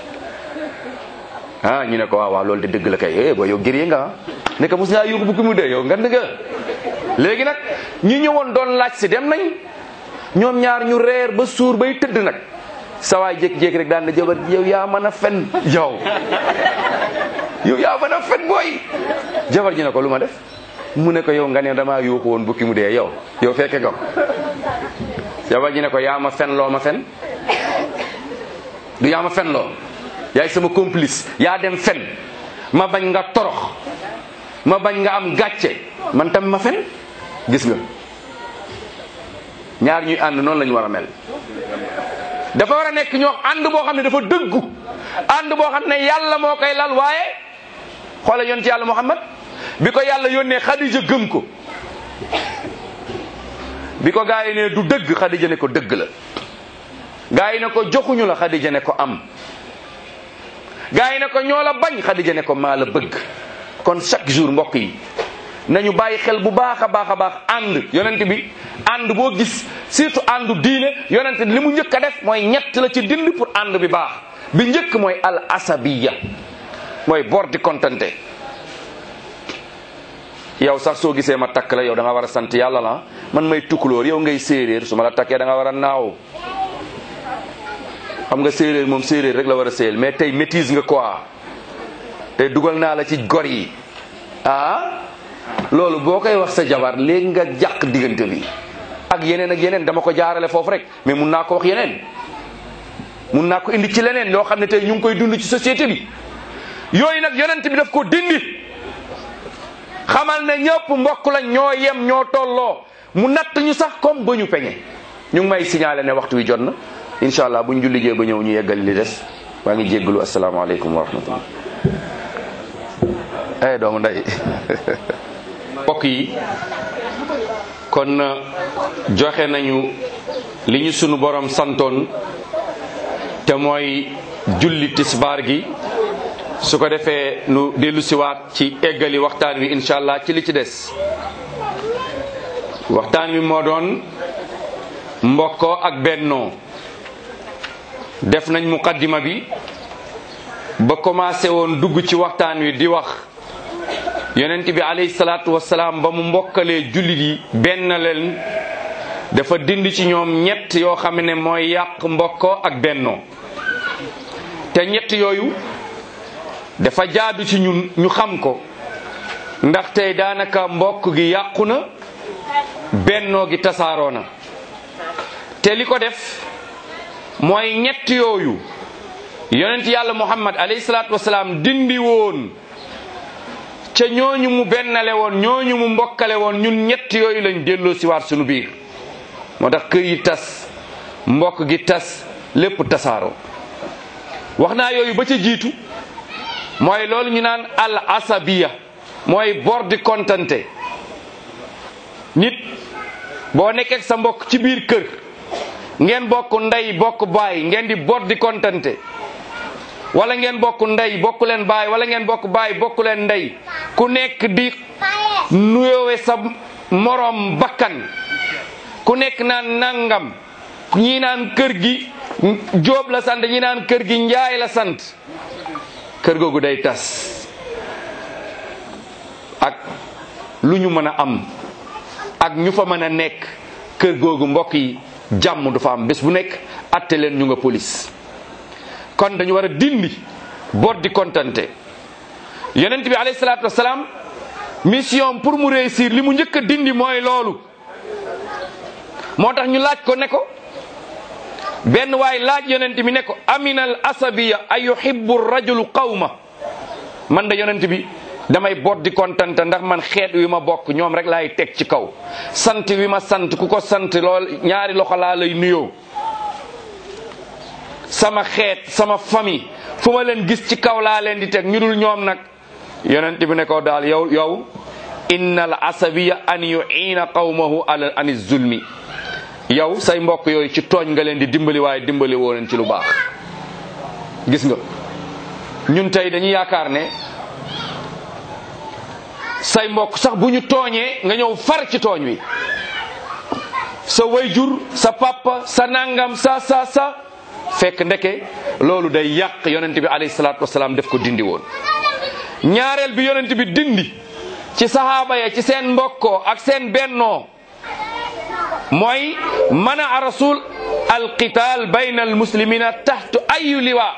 ah ñu ne ko waaw waaw loolu de dëgg la kay eh booy yow gëree nga ah nekk mos ngaa yuuxu bukki mu dee yow ngan nga léegi nag ñi ñëwoon doon laaj si dem nañ ñoom ñaar ñu reer ba suur bay tëdd nag sawaay jékki-jékki rek daan na jabar yow yaa mën a fen yow yow yaa mën a fen booy jabar ji ne ko lu ma def mu ne ko yow nga ne damaa yuuxu woon bukki mu dee yow yow fekke nga ko jabar ji ne ko yaa ma fen loo ma fen du yaa ma fen loo yaay sama complice yaa dem fen ma bañ nga torox ma bañ nga am gàcce man tam ma fen gis nga ñaar ñuy ànd noonu la ñu war a mel dafa war a nekk ñoo ànd boo xam ne dafa dëggu ànd boo xam ne yàlla moo koy lal waaye xoola yoon ci yàlla Muhammad bi ko yàlla yónnee Xadija gëm ko bi ko gaa yi ne du dëgg Xadija ne ko dëgg la gaa yi ne ko joxuñu la Xadija ne ko am gaa yi ne ko ñoo la bañ Xadija ne ko maa la bëgg kon chaque jour mbokk yi nañu bàyyi xel bu baax a baax a baax ànd yonent bi ànd boo gis surtout àndu diine yonent li mu njëkk a def mooy ñett la ci dind pour ànd bi baax bi njëkk mooy al asabiya mooy bor di kontante yow sax soo gisee ma takk la yow da nga war a sant yàlla la man may tukkulóor yow ngay séeréer su ma la takkee da nga war a naaw xam nga séeréer moom séeréer rek la war a séyal mais tey métise nga quoi tey dugal naa la ci gor yi ah loolu boo koy wax sa jabar léegi nga jàq diggante bi ak yeneen ak yeneen dama ko jaarale foofu rek mais mun naa ko wax yeneen mun naa ko indi ci leneen loo xam ne tey ñu ngi koy dund ci société bi yooyu nag yonent bi daf ko dindi xamal ne ñëpp mbokk lañ ñoo yem ñoo tolloo mu natt ñu sax comme ba ñu peñe ñu ngi may signalé ne waxtu wi jot na incha allah buñ julligee ba ñëw ñu yeggali li des waa ngi jéggalu asalaamaaleykum wa rahmatullah ay doomu nday mbokk yi kon joxe nañu li ñu sunu borom santoon te mooy julli tisbaar gi su ko defee nu dellu siwaat ci eggali waxtaan wi incha allah ci li ci des waxtaan wi moo doon mbokkoo ak bennoo def nañ muqaddima bi ba commencé woon dugg ci waxtaan wi di wax yonent bi alayhi salaatu wasalaam ba mu mbokkalee jullit yi benn leen dafa dindi ci ñoom ñett yoo xam ne mooy yàq mbokkoo ak bennoo te ñett yooyu dafa jaadu ci ñun ñu xam ko ndax tey daanaka mbokk gi yàqu na bennoo gi tasaaroo na te li ko def mooy ñett yooyu yonent yàlla muhammad alayhi salaatu wasalaam dindi woon ca ñooñu mu bennale woon ñooñu mu mbokkale woon ñun ñett yooyu lañ delloo si waat sunu biir moo tax kër yi tas mbokk gi tas lépp tasaaroo wax naa yooyu ba ca jiitu mooy loolu ñu naan al asabiya mooy bor di kontante nit boo nekkee sa mbokk ci biir kër ngeen bokk ndey bokk baay ngeen di bor di kontante wala ngeen bokk ndey bokk leen baay wala ngeen bokk baay bokk leen ndey ku nekk di nuyoowe sa morom bakkan ku nekk naan nangam ñii naan kër gi jóob la sant ñi naan kër gi njaay la sant kër googu day tas ak lu ñu mën a am ak ñu fa mën a nekk kër googu mbokk yi jàmm du fa am bés bu nekk atte leen ñu nga police kon dañu war a dindi bor di kontante yonent bi alayhi salaatu wasalaam mission pour mu réussir li mu njëkk a dindi mooy loolu moo tax ñu laaj ko ne ko benn waay laaj yonent bi ne ko aminal asabiya ay yuhibbu rajulu qawma man da yonent bi damay bot di kontante ndax man xeet wi ma bokk ñoom rek laay teg ci kaw sant wi ma sant ku ko sant lool ñaari loxo laa lay nuyoo sama xeet sama famille fu ma leen gis ci kaw laa leen di teg ñu dul ñoom nag yonent bi ne ko daal yow yow inna al asabiya an yuina qawmahu ala ani zulmi yow say mbokk yooyu ci tooñ nga leen di dimbali waaye dimbali woo leen ci lu baax gis nga ñun tey dañuy yaakaar ne say mbokk sax bu ñu tooñee nga ñëw far ci tooñ wi sa wayjur sa papa sa nangam sa sa sa fekk ndeke loolu day yàq yonent bi alayhi salaatu wasalaam def ko dindi woon ñaareel bi yonent bi dindi ci sahaaba ya ci seen mbokkoo ak seen bennoo mooy mana a rasul alqital bayna almuslimina taxtu ayu liwa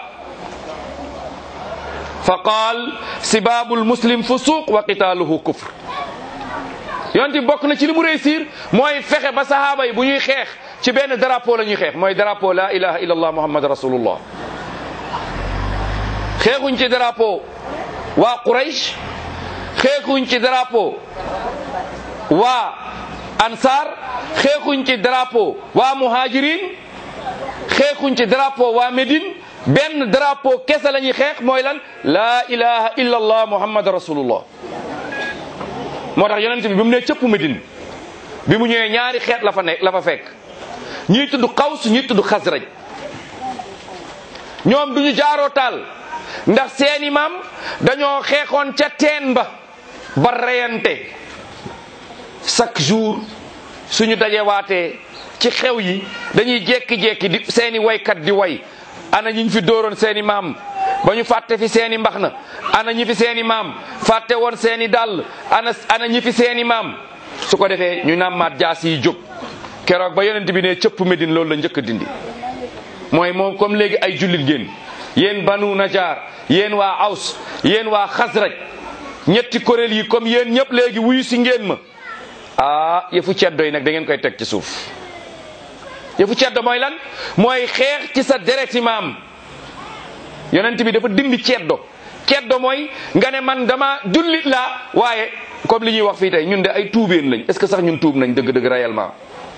fa qaal sibaabu almuslim fusuq wa qitaaluhu kufr yonent bi bokk na ci li mu réussir mooy fexe ba sahaaba yi bu ñuy xeex ci benn drapeau la ñuy xeex mooy drapeau la ilaha illa allah muhammad rasulullah xeexuñ ci drapeau waa Quraysh xeexuñ ci drapeau waa Ansar xeexuñ ci drapeau waa Muhajirin xeexuñ ci drapeau waa Médine benn drapeau kese la ñuy xeex mooy lan laa ilaha illa allah muhammad rasulullah moo tax yonent bi bi mu ne cëpp Médine bi mu ñëwee ñaari xeet la fa nekk la fa fekk ñii tudd Qaws ñii tudd Xasraj ñoom duñu jaaroo taal ndax seeni maam dañoo xeexoon ca teen ba ba reyante chaque jour suñu dajewaatee ci xew yi dañuy jekki-jekki di seeni waykat di way ana ñi ñu fi dóoroon seeni maam ba ñu fàtte fi seeni mbax na ana ñi fi seeni maam fàtte woon seeni dàll ana ana ñi fi seeni maam su ko defee ñu nàmmaat jaas yi jóg keroog ba yonent bi ne cëpp Medine loolu la njëkk a dindi mooy moom comme léegi ay jullit ngeen yéen banu najaar yéen waa aws yéen waa xasraj ñetti kuréel yi comme yéen ñëpp léegi wuyu si ngeen ma ah yëfu ceddo yi nag da ngeen koy teg ci suuf yëfu ceddo mooy lan mooy xeex ci sa dereti maam yonent bi dafa dindi ceddo ceddo mooy nga ne man dama jullit laa waaye comme li ñuy wax fii tey ñun de ay tuubeen lañ est ce que sax ñun tuub nañ dëgg-dëgg réellement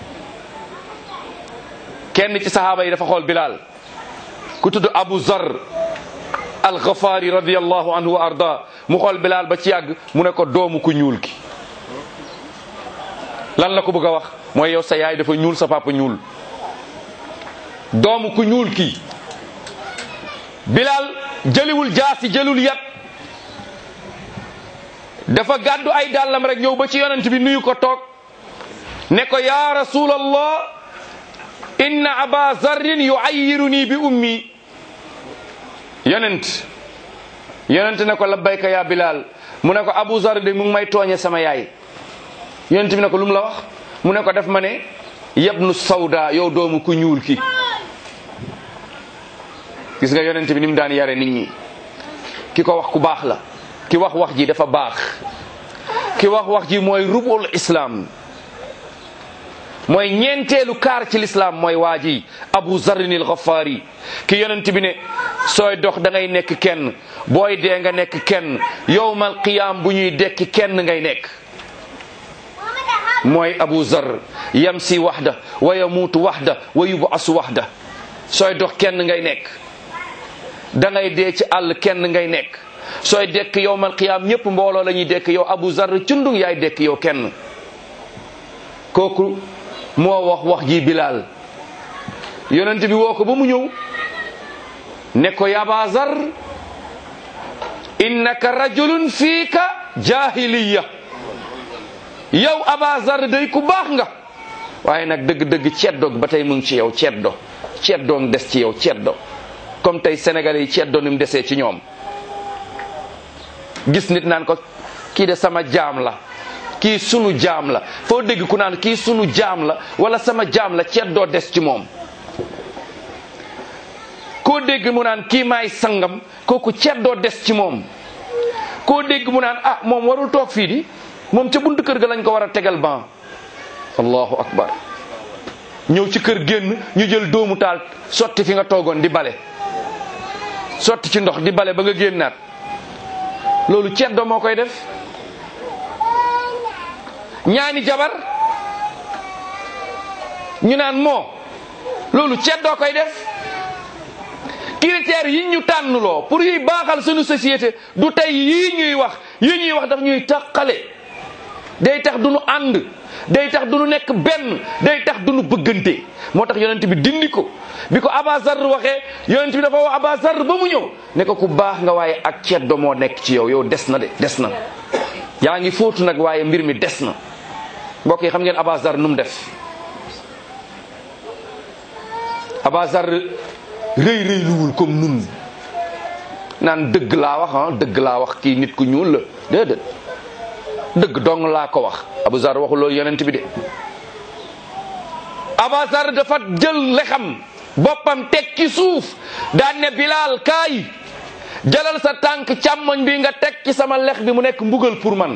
kenn ci sahaaba yi dafa xool Bilal ku tudd Abu Zar al-Ghafari radiyallahu anhu wa arda mu xool Bilal ba ci yàgg mu ne ko doomu ku ñuul ki lan la ko bëgg a wax mooy yow sa yaay dafa ñuul sa papa ñuul doomu ku ñuul ki Bilal jëliwul jaasi jëlul yat dafa gàddu ay dàllam rek ñëw ba ci yonent bi nuyu ko toog ne ko ya rasulallah inna aba zarrin yuayyiruni bi ummi yonent yonent ne ko labbayka ya bilal mu ne ko abu zar de mu ngi may tooñe sama yaay yonent bi ne ko lu mu la wax mu ne ko def ma ne yabnu sawda yow doomu ku ñuul ki gis nga yonent bi ni mu daan yare nit ñi ki ko wax ku baax la ki wax wax ji dafa baax ki wax wax ji mooy rubul islam mooy ñeenteelu kaar ci lislaam mooy waa ji abu zarrinil ghafaari ki yonent bi ne sooy dox da ngay nekk kenn booy dee nga nekk kenn yowmal qiyaam bu ñuy dekki kenn ngay nekk mooy abu zar yamsi waxda wa yamuutu waxda wa yubasu waxda sooy dox kenn ngay nekk da ngay dee ci àll kenn ngay nekk sooy dekk yowmal qiyaam ñëpp mbooloo la ñuy dekk yow abu zar cundung yaay dekk yow kenn kooku moo wax wax ji Bilal yonent bi woo ko ba mu ñëw ne ko yaba zar innaka rajulun fiika jahiliya yow aba zar day ku baax nga waaye nag dëgg-dëgg ceddoog ba tey mu ngi ci yow ceddo ceddoog des ci yow ceddo comme tey sénégalais yi ceddo ni mu desee ci ñoom gis nit naan ko kii de sama jaam la kii sunu jaam la foo dégg ku naan kii sunu jaam la wala sama jaam la ceddoo des ci moom koo dégg mu naan kii maay sangam kooku ceddoo des ci moom koo dégg mu naan ah moom warul toog fii di moom ca buntu kër ga lañ ko war a tegal ban allahu akbar ñëw ci kër génn ñu jël doomu taal sotti fi nga toogoon di bale sotti ci ndox di bale ba nga génnaat loolu ceddoo moo koy def ñaani jabar ñu naan moo loolu ceddoo koy def critères yi ñu tànnloo pour yuy baaxal suñu société du tey yii ñuy wax yii ñuy wax daf ñuy taqale day tax du nu ànd day tax du nu nekk benn day tax du nu bëggante moo tax yonent bi dindi ko bi ko Abazar waxee yonent bi dafa wax Abazar ba mu ñëw ne ko ku baax nga waaye ak ceddo moo nekk ci yow yow des na de des na yaa ngi fóotu nag waaye mbir mi des na mbokk yi xam ngeen Abazar nu mu def Abazar rëy rëy luwul comme nun naan dëgg laa wax ah dëgg laa wax kii nit ku ñuul la déedéet dëgg dong laa ko wax Abazar waxul loolu yonent bi de Abazar dafa jël lexam boppam teg ci suuf daan ne Bilal kaay jëlal sa tànk càmmoñ bi nga teg ci sama lex bi mu nekk mbugal pour man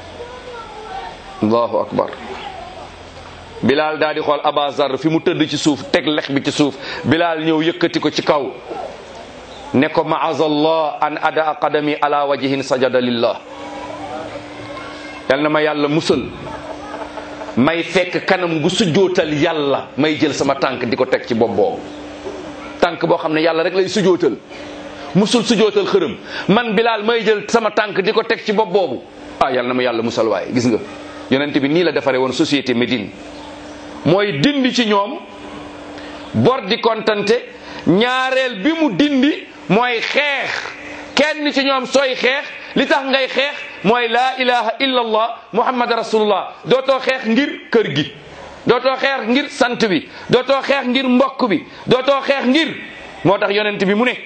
allahu akbar Bilal daal di xool Abazar fi mu tëdd ci suuf teg lex bi ci suuf Bilal ñëw yëkkati ko ci kaw ne ko maazallah an ada qadami ala wajhin sajada lillah yal na ma yàlla musal may fekk kanam gu sujootal yàlla may jël sama tànk di ko teg ci bopp boobu tànk boo xam ne yàlla rek lay sujootal musul sujootal xërëm man Bilal may jël sama tànk di ko teg ci bopp boobu ah yal na ma yàlla musal waaye gis nga yonent bi nii la defaree woon société Médine mooy dindi ci ñoom bor di kontante ñaareel bi mu dindi mooy xeex kenn ci ñoom sooy xeex li tax ngay xeex mooy laa ilaha illa allah muhammad rasulullah dootoo xeex ngir kër gi dootoo xeex ngir sant bi dootoo xeex ngir mbokk bi dootoo xeex ngir moo tax yonent bi mu ne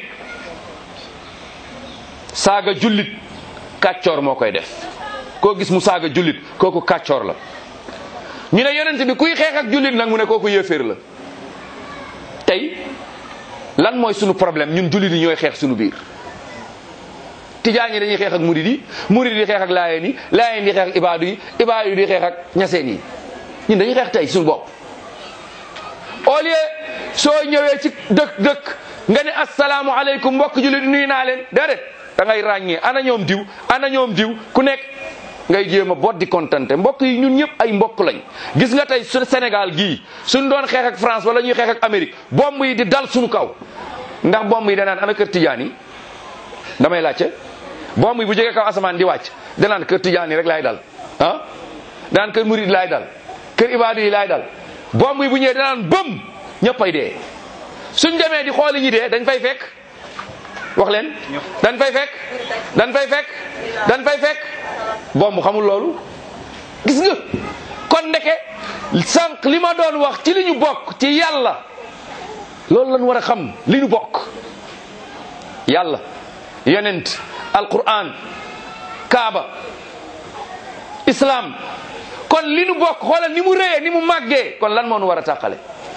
saaga jullit kàccoor moo koy def koo gis mu saaga jullit kooku kàccoor la ñu ne yonent bi kuy xeex ak jullit nag mu ne kooku yéeféer la tey lan mooy sunu problème ñun jullit yi ñooy xeex sunu biir tijaan yi dañuy xeex ak murid yi murid yi xeex ak laayeen yi laayeen yi xeex ak ibaadu yi ibaadu yi di xeex ak ñaseen yi ñun dañuy xeex tey suñu bopp au lieu soo ñëwee ci dëkk dëkk nga ne asalaamu aleykum mbokk jullit nuyu naa leen déedéet da ngay ràññee ana ñoom diw ana ñoom diw ku nekk ngay jéem a bot di kontante mbokk yi ñun ñëpp ay mbokk lañ gis nga tey su Sénégal gii suñ doon xeex ak France wala ñuy xeex ak Amérique bomb yi di dal suñu kaw ndax bomb yi danaan ana kër tijaan yi damay laajte bomb yi bu jógee kaw asamaan di wàcc danaan kër tijaan yi rek laay dal ah danaan kër murid laay dal kër ibaadu yi laay dal bomb yi bu ñëwee danaan bëm ñëpp ay dee suñ demee di xooli ñi dee dañ fay fekk wax leen dañ fay fekk dañ fay fekk dañ fay fekk bomb xamul loolu gis nga kon ndeke sànq li ma doon wax ci li ñu bokk ci yàlla loolu lañ war a xam li ñu bokk yàlla yonent alquran kaaba islam kon li ñu bokk xoolal ni mu réyee ni mu màggee kon lan moo nu war a tàqale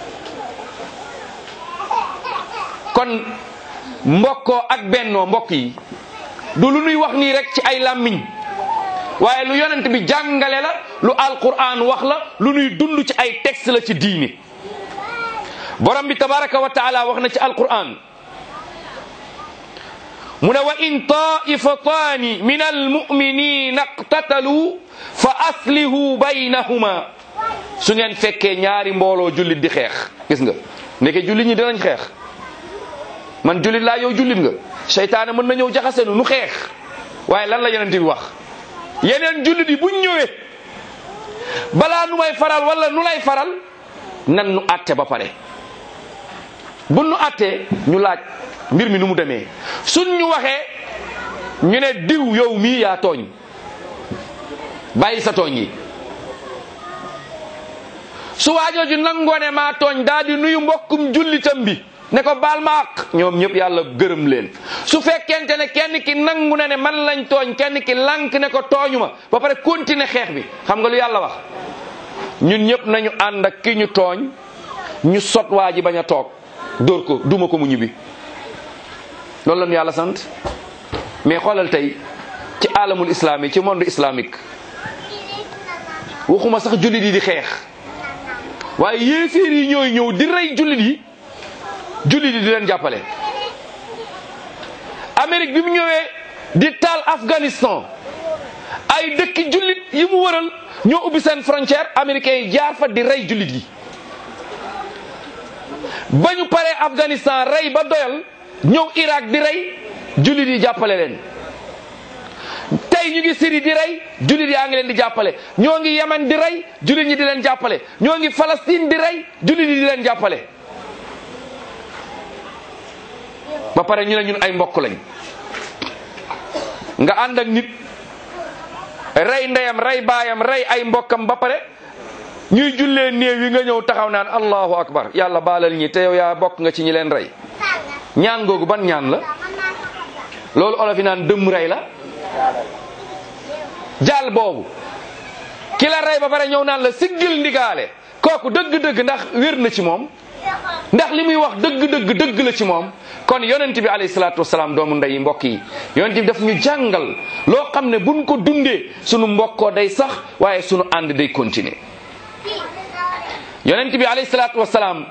kon mbokkoo ak bennoo mbokk yi du lu nuy wax nii rek ci ay làmmiñ waaye lu yonent bi jàngale la lu alquran wax la lu nuy dund ci ay texte la ci diini borom bi tabaraka wa taala wax na ci alquran mu ne wa in taifataani min almuminina iqtatalu fa aslihu baynahuma su ngeen fekkee ñaari mbooloo jullit di xeex gis nga ndeke jullit ñi dinañ xeex man jullit laa yow jullit nga seytaane mën na ñëw jaxasenu nu xeex waaye lan la yonent bi wax yeneen jullit yi buñ ñëwee balaa nu may faral wala nu lay faral nan nu àtte ba pare bu nu àttee ñu laaj mbir mi nu mu demee suñ ñu waxee ñu ne diw yow mii yaa tooñ bàyyi sa tooñ yi su waajooju nangoo ne maa tooñ daal di nuyu mbokkum jullitam bi ne ko baal ma àq ñoom ñëpp yàlla gërëm leen su fekkente ne kenn ki nangu na ne man lañ tooñ kenn ki lànk ne ko tooñu ma ba pare continuer xeex bi xam nga lu yàlla wax ñun ñëpp nañu ànd ak ki ñu tooñ ñu sot waa ji bañ a toog dóor ko duma ko mu ñibbi loolu la ñu yàlla sant mais xoolal tey ci alamul islami ci monde islamique waxuma sax jullit yi di xeex waaye yéeféer yi ñooy ñëw di rey jullit yi jullit yi di leen jàppale Amérique bi mu ñëwee di taal Afghanistan ay dëkki jullit yi mu wëral ñoo ubbi seen frontière américains yi jaar fa di rey jullit yi ba ñu paree Afghanistan rey ba doyal ñëw Irak di rey jullit yi jàppale leen tey ñu ngi Syrie di rey jullit yaa ngi leen di jàppale ñoo ngi Yemen di rey jullit ñi di leen jàppale ñoo ngi Palestine di rey jullit yi di leen jàppale ba pare ñu ne ñun ay mbokk lañ nga ànd ak nit rey ndeyam rey baayam rey ay mbokkam ba pare ñuy jullee néew yi nga ñëw taxaw naan allahu akbar yàlla baalal ñi te yow yaa bokk nga ci ñi leen rey ñaan googu ban ñaan la loolu olof yi naan dëmm rey la jaal boobu ki la rey ba pare ñëw naan la siggil ndigaale kooku dëgg-dëgg ndax wér na ci moom ndax li muy wax dëgg-dëgg dëgg la ci moom kon yonent bi alayhi salaatu wasalaam doomu ndey mbokk yi yonent bi daf ñu jàngal loo xam ne buñ ko dundee sunu mbokkoo day sax waaye sunu ànd day continuer yonent bi alayhi salaatu wasalaam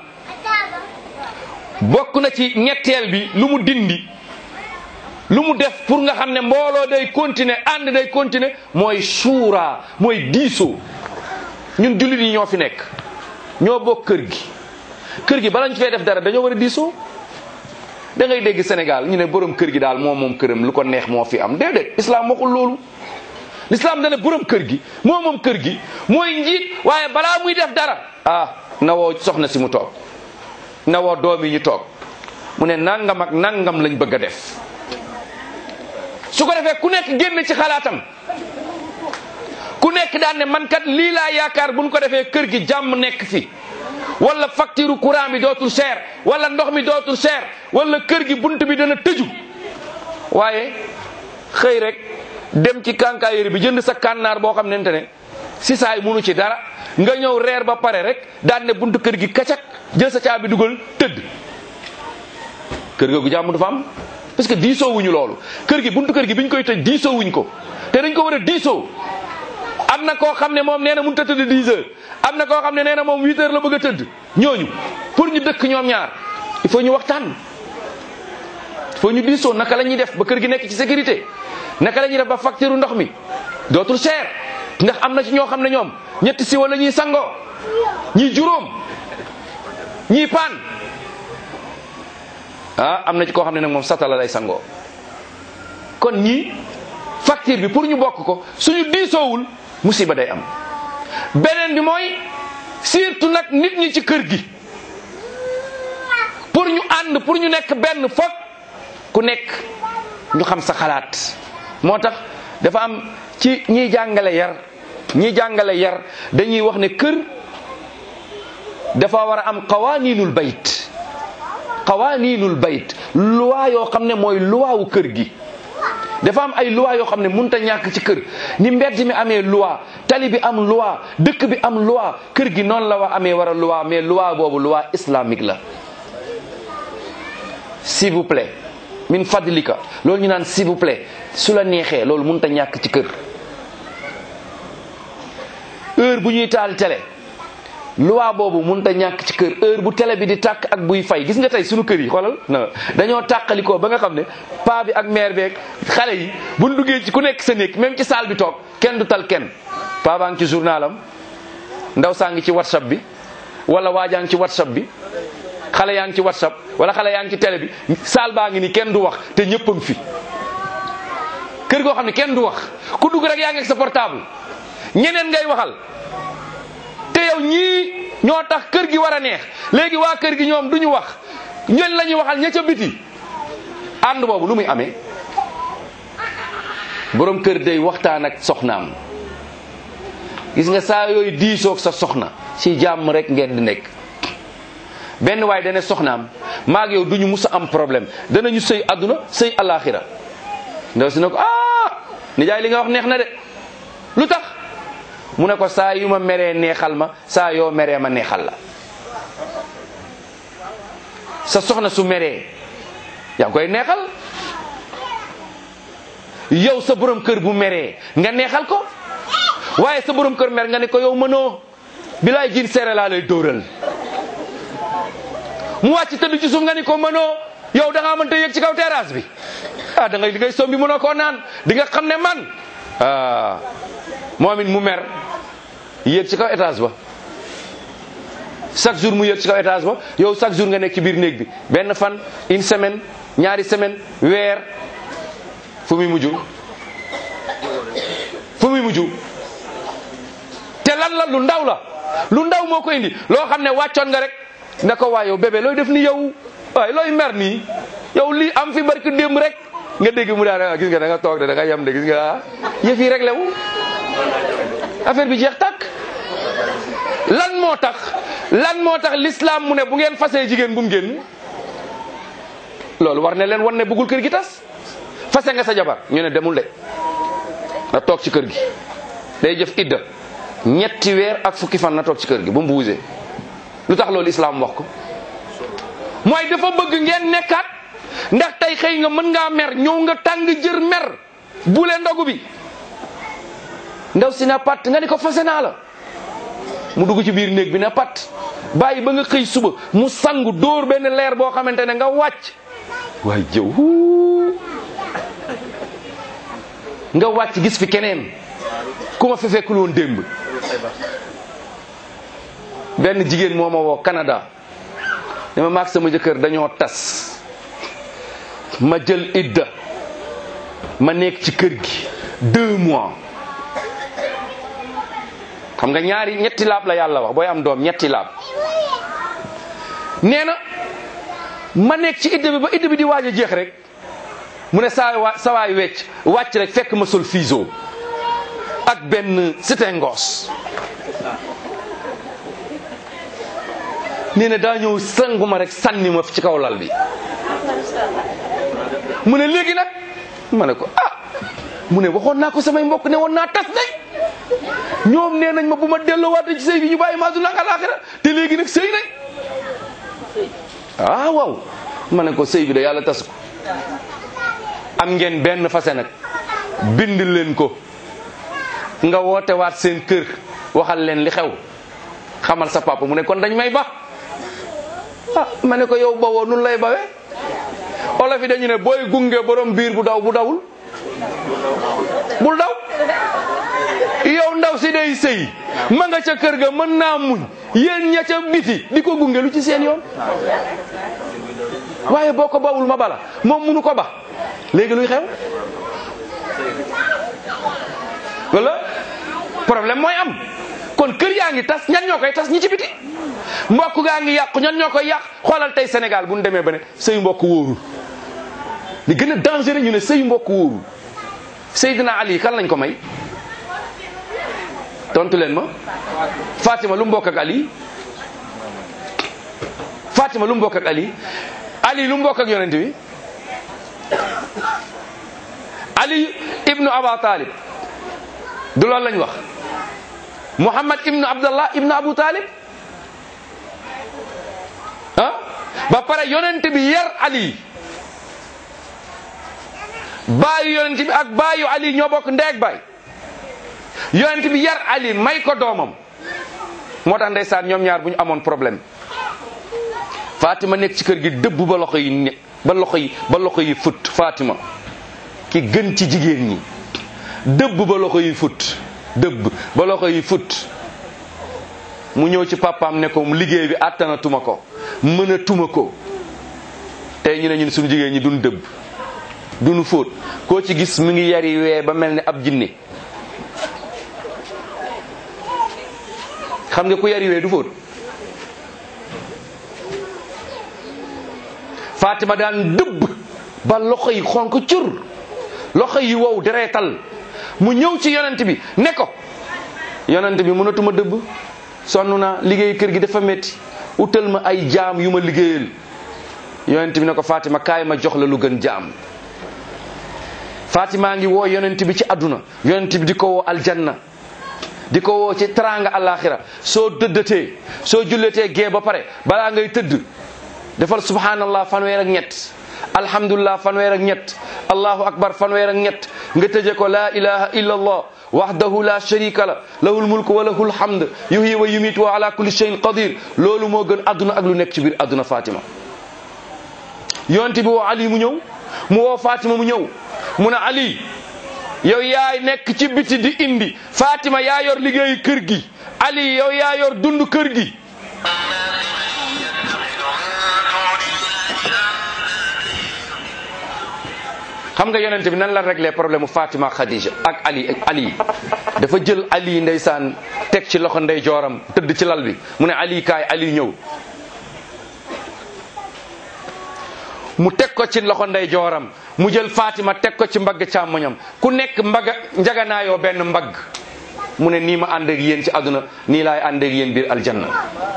bokk na ci ñetteel bi lu mu dindi lu mu def pour nga xam ne mbooloo day continuer ànd day continuer mooy suura mooy diisoo ñun jullit yi ñoo fi nekk ñoo bokk kër gi kër gi bala ñu fee def dara dañoo war a diisoo da ngay dégg Sénégal ñu ne borom kër gi daal moom moom këram lu ko neex moo fi am déedéet islam waxul loolu l'islam dana borom kër gi moo moom kër gi mooy njiit waaye balaa muy def dara ah na woo soxna si mu toog na woo doom yi ñu toog mu ne nangam ak nangam lañ bëgg a def su ko defee ku nekk génn ci xalaatam ku nekk daan ne man kat lii laa yaakaar buñ ko defee kër gi jàmm nekk fi wala facture courant bi dootul cher wala ndox mi dootul cher wala kër gi bunt bi dana tëju waaye xëy rek dem ci kànkaayeri bi jënd sa kànnaar boo xam nente ne si saay munu ci dara nga ñëw reer ba pare rek daan ne buntu kër gi kacak jël sa caabi dugal tëdd kër googu jàmm du fa am parce que diisoo wuñu loolu kër gi buntu kër gi biñ koy tëj diisoo wuñ ko te dañ ko war a diisoo am na koo xam ne moom nee na mënut a tëdd 10 heures am na koo xam ne nee na moom 8 heures la bëgg a tëdd ñooñu pour ñu dëkk ñoom ñaar il faut ñu waxtaan il faut ñu diisoo naka la ñuy def ba kër gi nekk ci sécurité naka la ñuy def ba facture ndox mi dootul cher ndax am na ci ñoo xam ne ñoom ñetti si wala ñuy sangoo ñii juróom ñii paan ah am na ci koo xam ne nag moom satala lay sangoo kon ñii facture bi pour ñu bokk ko suñu diisoowul musiba day am beneen bi mooy surtout nag nit ñi ci kër gi pour ñu ànd pour ñu nekk benn foog ku nekk ñu xam sa xalaat moo tax dafa am ci ñiy jàngale yar ñiy jàngale yar dañuy wax ne kër dafa war a am qawaninul bayt qawaninul bayt loi yoo xam ne mooy loi wu kër gi dafa am ay loi yoo xam ne mënut a ñàkk ci kër ni mbedd mi amee loi tali bi am loi dëkk bi am loi kër gi noonu la wa amee war a loi mais loi boobu loi islamique la s'il vous plaît min fadlika loolu ñu naan s'il vous plaît su la neexee loolu mënut a ñàkk ci kër heure bu ñuy taal télé loi boobu mënut a ñàkk ci kër heure bu télé bi di tàkk ak buy fay gis nga tey sunu kër yi xoolal non dañoo tàqalikoo ba nga xam ne paa bi ak mère beeg xale yi buñ duggee ci ku nekk sa néeg même ci salle bi toog kenn du tal kenn paa baa ngi ci journalam ndaw saa ngi ci whatsapp bi wala waajaa ngi ci whatsapp bi xale yaa ngi ci whatsapp wala xale yaa ngi ci télé bi saal baa ngi ni kenn du wax te ñëpp a ngi fi kër goo xam ne kenn du wax ku dugg rek yaa ngi ak sa portable ñeneen ngay waxal te yow ñii ñoo tax kër gi war a neex léegi waa kër gi ñoom duñu wax ñen la ñuy waxal ña ca biti ànd boobu lu muy amee borom kër day waxtaan ak soxnaam gis nga saa yooyu diisoog sa soxna ci jàmm rek ngeen di nekk benn waay dane soxnaam maag yow duñu mus a am problème danañu sëy àdduna sëy alaxira ndaw si ne ko ah nijaay li nga wax neex na de lu tax mu ne ko saa yu ma meree neexal ma saa yoo meree ma neexal la sa soxna su meree yaa koy neexal yow sa borom kër bu meree nga neexal ko waaye sa borom kër mer nga ne ko yow mënoo bilaay jin seere laa lay dóoral mu wàcc tëdd ci suuf nga ni ko mënoo yow da ngaa mënta yëg ci kaw terrasse bi ah da ngay di ngay sombi mënoo koo naan di nga xam ne man ah moom it mu mer yéeg ci kaw étage ba chaque jour mu yéeg ci kaw étage ba yow chaque jour nga nekk ci biir néeg bi benn fan une semaine ñaari semaine weer fu muy mujj fu muy mujj te lan la lu ndaw la lu ndaw moo ko indi loo xam ne wàccoon nga rek ne ko waa yow bébé looy def ni yow waaye looy mer nii yow lii am fi barki démb rek nga dégg mu daal gis nga da nga toog de da nga yem de gis nga yëf yi rek lewu affaire bi jeex tàkk lan moo tax lan moo tax l'islam mu ne bu ngeen fasee jigéen bu mu génn loolu war ne leen wan ne bëggul kër gi tas fase nga sa jabar ñu ne demul de na toog ci kër gi day jëf idda ñetti weer ak fukki fan na toog ci kër gi bu mu buusee lu tax loolu islam wax ko mooy dafa bëgg ngeen nekkaat ndax tey xëy nga mën ngaa mer ñëw nga tàng jër mer bule ndogu bi ndaw si na pat nga ni ko fase naa la mu dugg ci biir néeg bi na pat bàyyi ba nga xëy suba mu sangu dóor benn leer boo xamante ne nga wàcc waaye jëw nga wàcc gis fi keneen ku ma fi fekkul woon démb benn jigéen moo ma woo Canada ne ma maag sama jëkkër dañoo tas ma jël idda ma nekk ci kër gi deux mois xam nga ñaari ñetti laab la yàlla wax booy am doom ñetti laab nee na ma nekk ci idda bi ba idda bi di waaj a jeex rek mu ne saa wa sawaay wecc wàcc rek fekk ma sol fiso ak benn sitengos nee na daa ñëw sangu ma rek sànni ma ci kaw lal bi mu ne léegi nag ma ne ko ah mu ne waxoon naa ko samay mbokk ne woon naa tas day ñoom nee nañ ma bu ma delloowaat ci sëy bi ñu bàyyi ma àdduna ak alaaxira te léegi nag sëy nañ ah waaw ma ne ko sëy bi da yàlla tas ko am ngeen benn fase nag bind leen ko nga woote waat seen kër waxal leen li xew xamal sa papa mu ne kon dañ may ba ah ma ne ko yow bawoo nun lay bawe olof yi dañu ne booy gunge borom biir bu daw bu dawul bul daw yow ndaw si day sëy ma nga ca kër ga mën naa muñ yéen ña ca biti di ko gunge lu ci seen yoon waaye boo ko bawul ma bala moom munu ko ba léegi luy xew wala problème mooy am kon kër yaa ngi tas ñan ñoo koy tas ñi ci biti mbokk gaa ngi yàqu ñan ñoo koy yàq xoolal tey Sénégal bu ñu demee ba ne sëyu mbokk wóorul li gën a dangereux ñu ne sëyu mbokk wóorul Seydina Ali kan lañ ko may tontu leen ma Fatima lu mu bokk ak Ali Fatima lu mu bokk ak Ali Ali lu mu bokk ak yonent bi Ali ibnu Aba Talib du loolu lañ wax Muhammad ibnu Abdallah ibnu Abu Talib ah ba pare yonent bi yar Ali baayu yonent bi ak baayu Ali ñoo bokk ndeeg baay yonent bi yar Ali may ko doomam moo tax ndeysaan ñoom ñaar bu ñu amoon problème Fatima nekk ci kër gi dëbb ba loxo yi ne ba loxo yi ba loxo yi fut Fatima ki gën ci jigéen ñi dëbb ba loxo yi fut dëbb ba loxo yi fut mu ñëw ci papaam ne ko liggéey bi àttanatuma ko mënatuma ko tey ñu ne ñun suñu jigéen ñi duñ dëbb duñu fóot koo ci gis mu ngi yari wee ba mel ni ab jinne xam nga ku yari wee du fóot Fatima daan dëbb ba loxo yi xonk cur loxo yi wow dereetal mu ñëw ci yonent bi ne ko yonent bi mënatuma dëbb sonn naa liggéey kër gi dafa metti utal ma ay jaam yu ma liggéeyal yonent bi ne ko Fatima kaay ma jox la lu gën jaam Fatima ngi woo yonent bi ci àdduna yonent bi di ko woo aljanna di ko woo ci teraanga alaxira soo dëddatee soo julletee gee ba pare balaa ngay tëdd defal subhanallah fanweer ak ñett alhamdulillah fanweer ak ñett allahu akbar fanweer ak ñett nga tëje ko la ilaha illa allah wahdahu la sharika la lahul mulku wa lahul hamd yuhyi wa yumiit wa ala kulli shay'in qadir loolu moo gën adduna ak lu nekk ci biir adduna Fatima yonent bi woo Ali mu ñëw mu woo Fatima mu ñëw mu ne Ali yow yaay nekk ci biti di indi Fatima yaa yor liggéeyu kër gi Ali yow yaa yor dund kër gi xam nga yonente bi nan la réglé problème mu Fatima Khadija ak Ali ak Ali dafa jël Ali ndeysaan teg ci loxo ndey jooram tëdd ci lal bi mu ne Ali kaay Ali ñëw mu teg ko ci loxo ndey jooram mu jël Fatima teg ko ci mbagg càmmoñam ku nekk mbagga njaganaayoo benn mbagg mu ne nii ma ànd ak yéen ci àdduna nii laay ànd ak yéen biir aljanna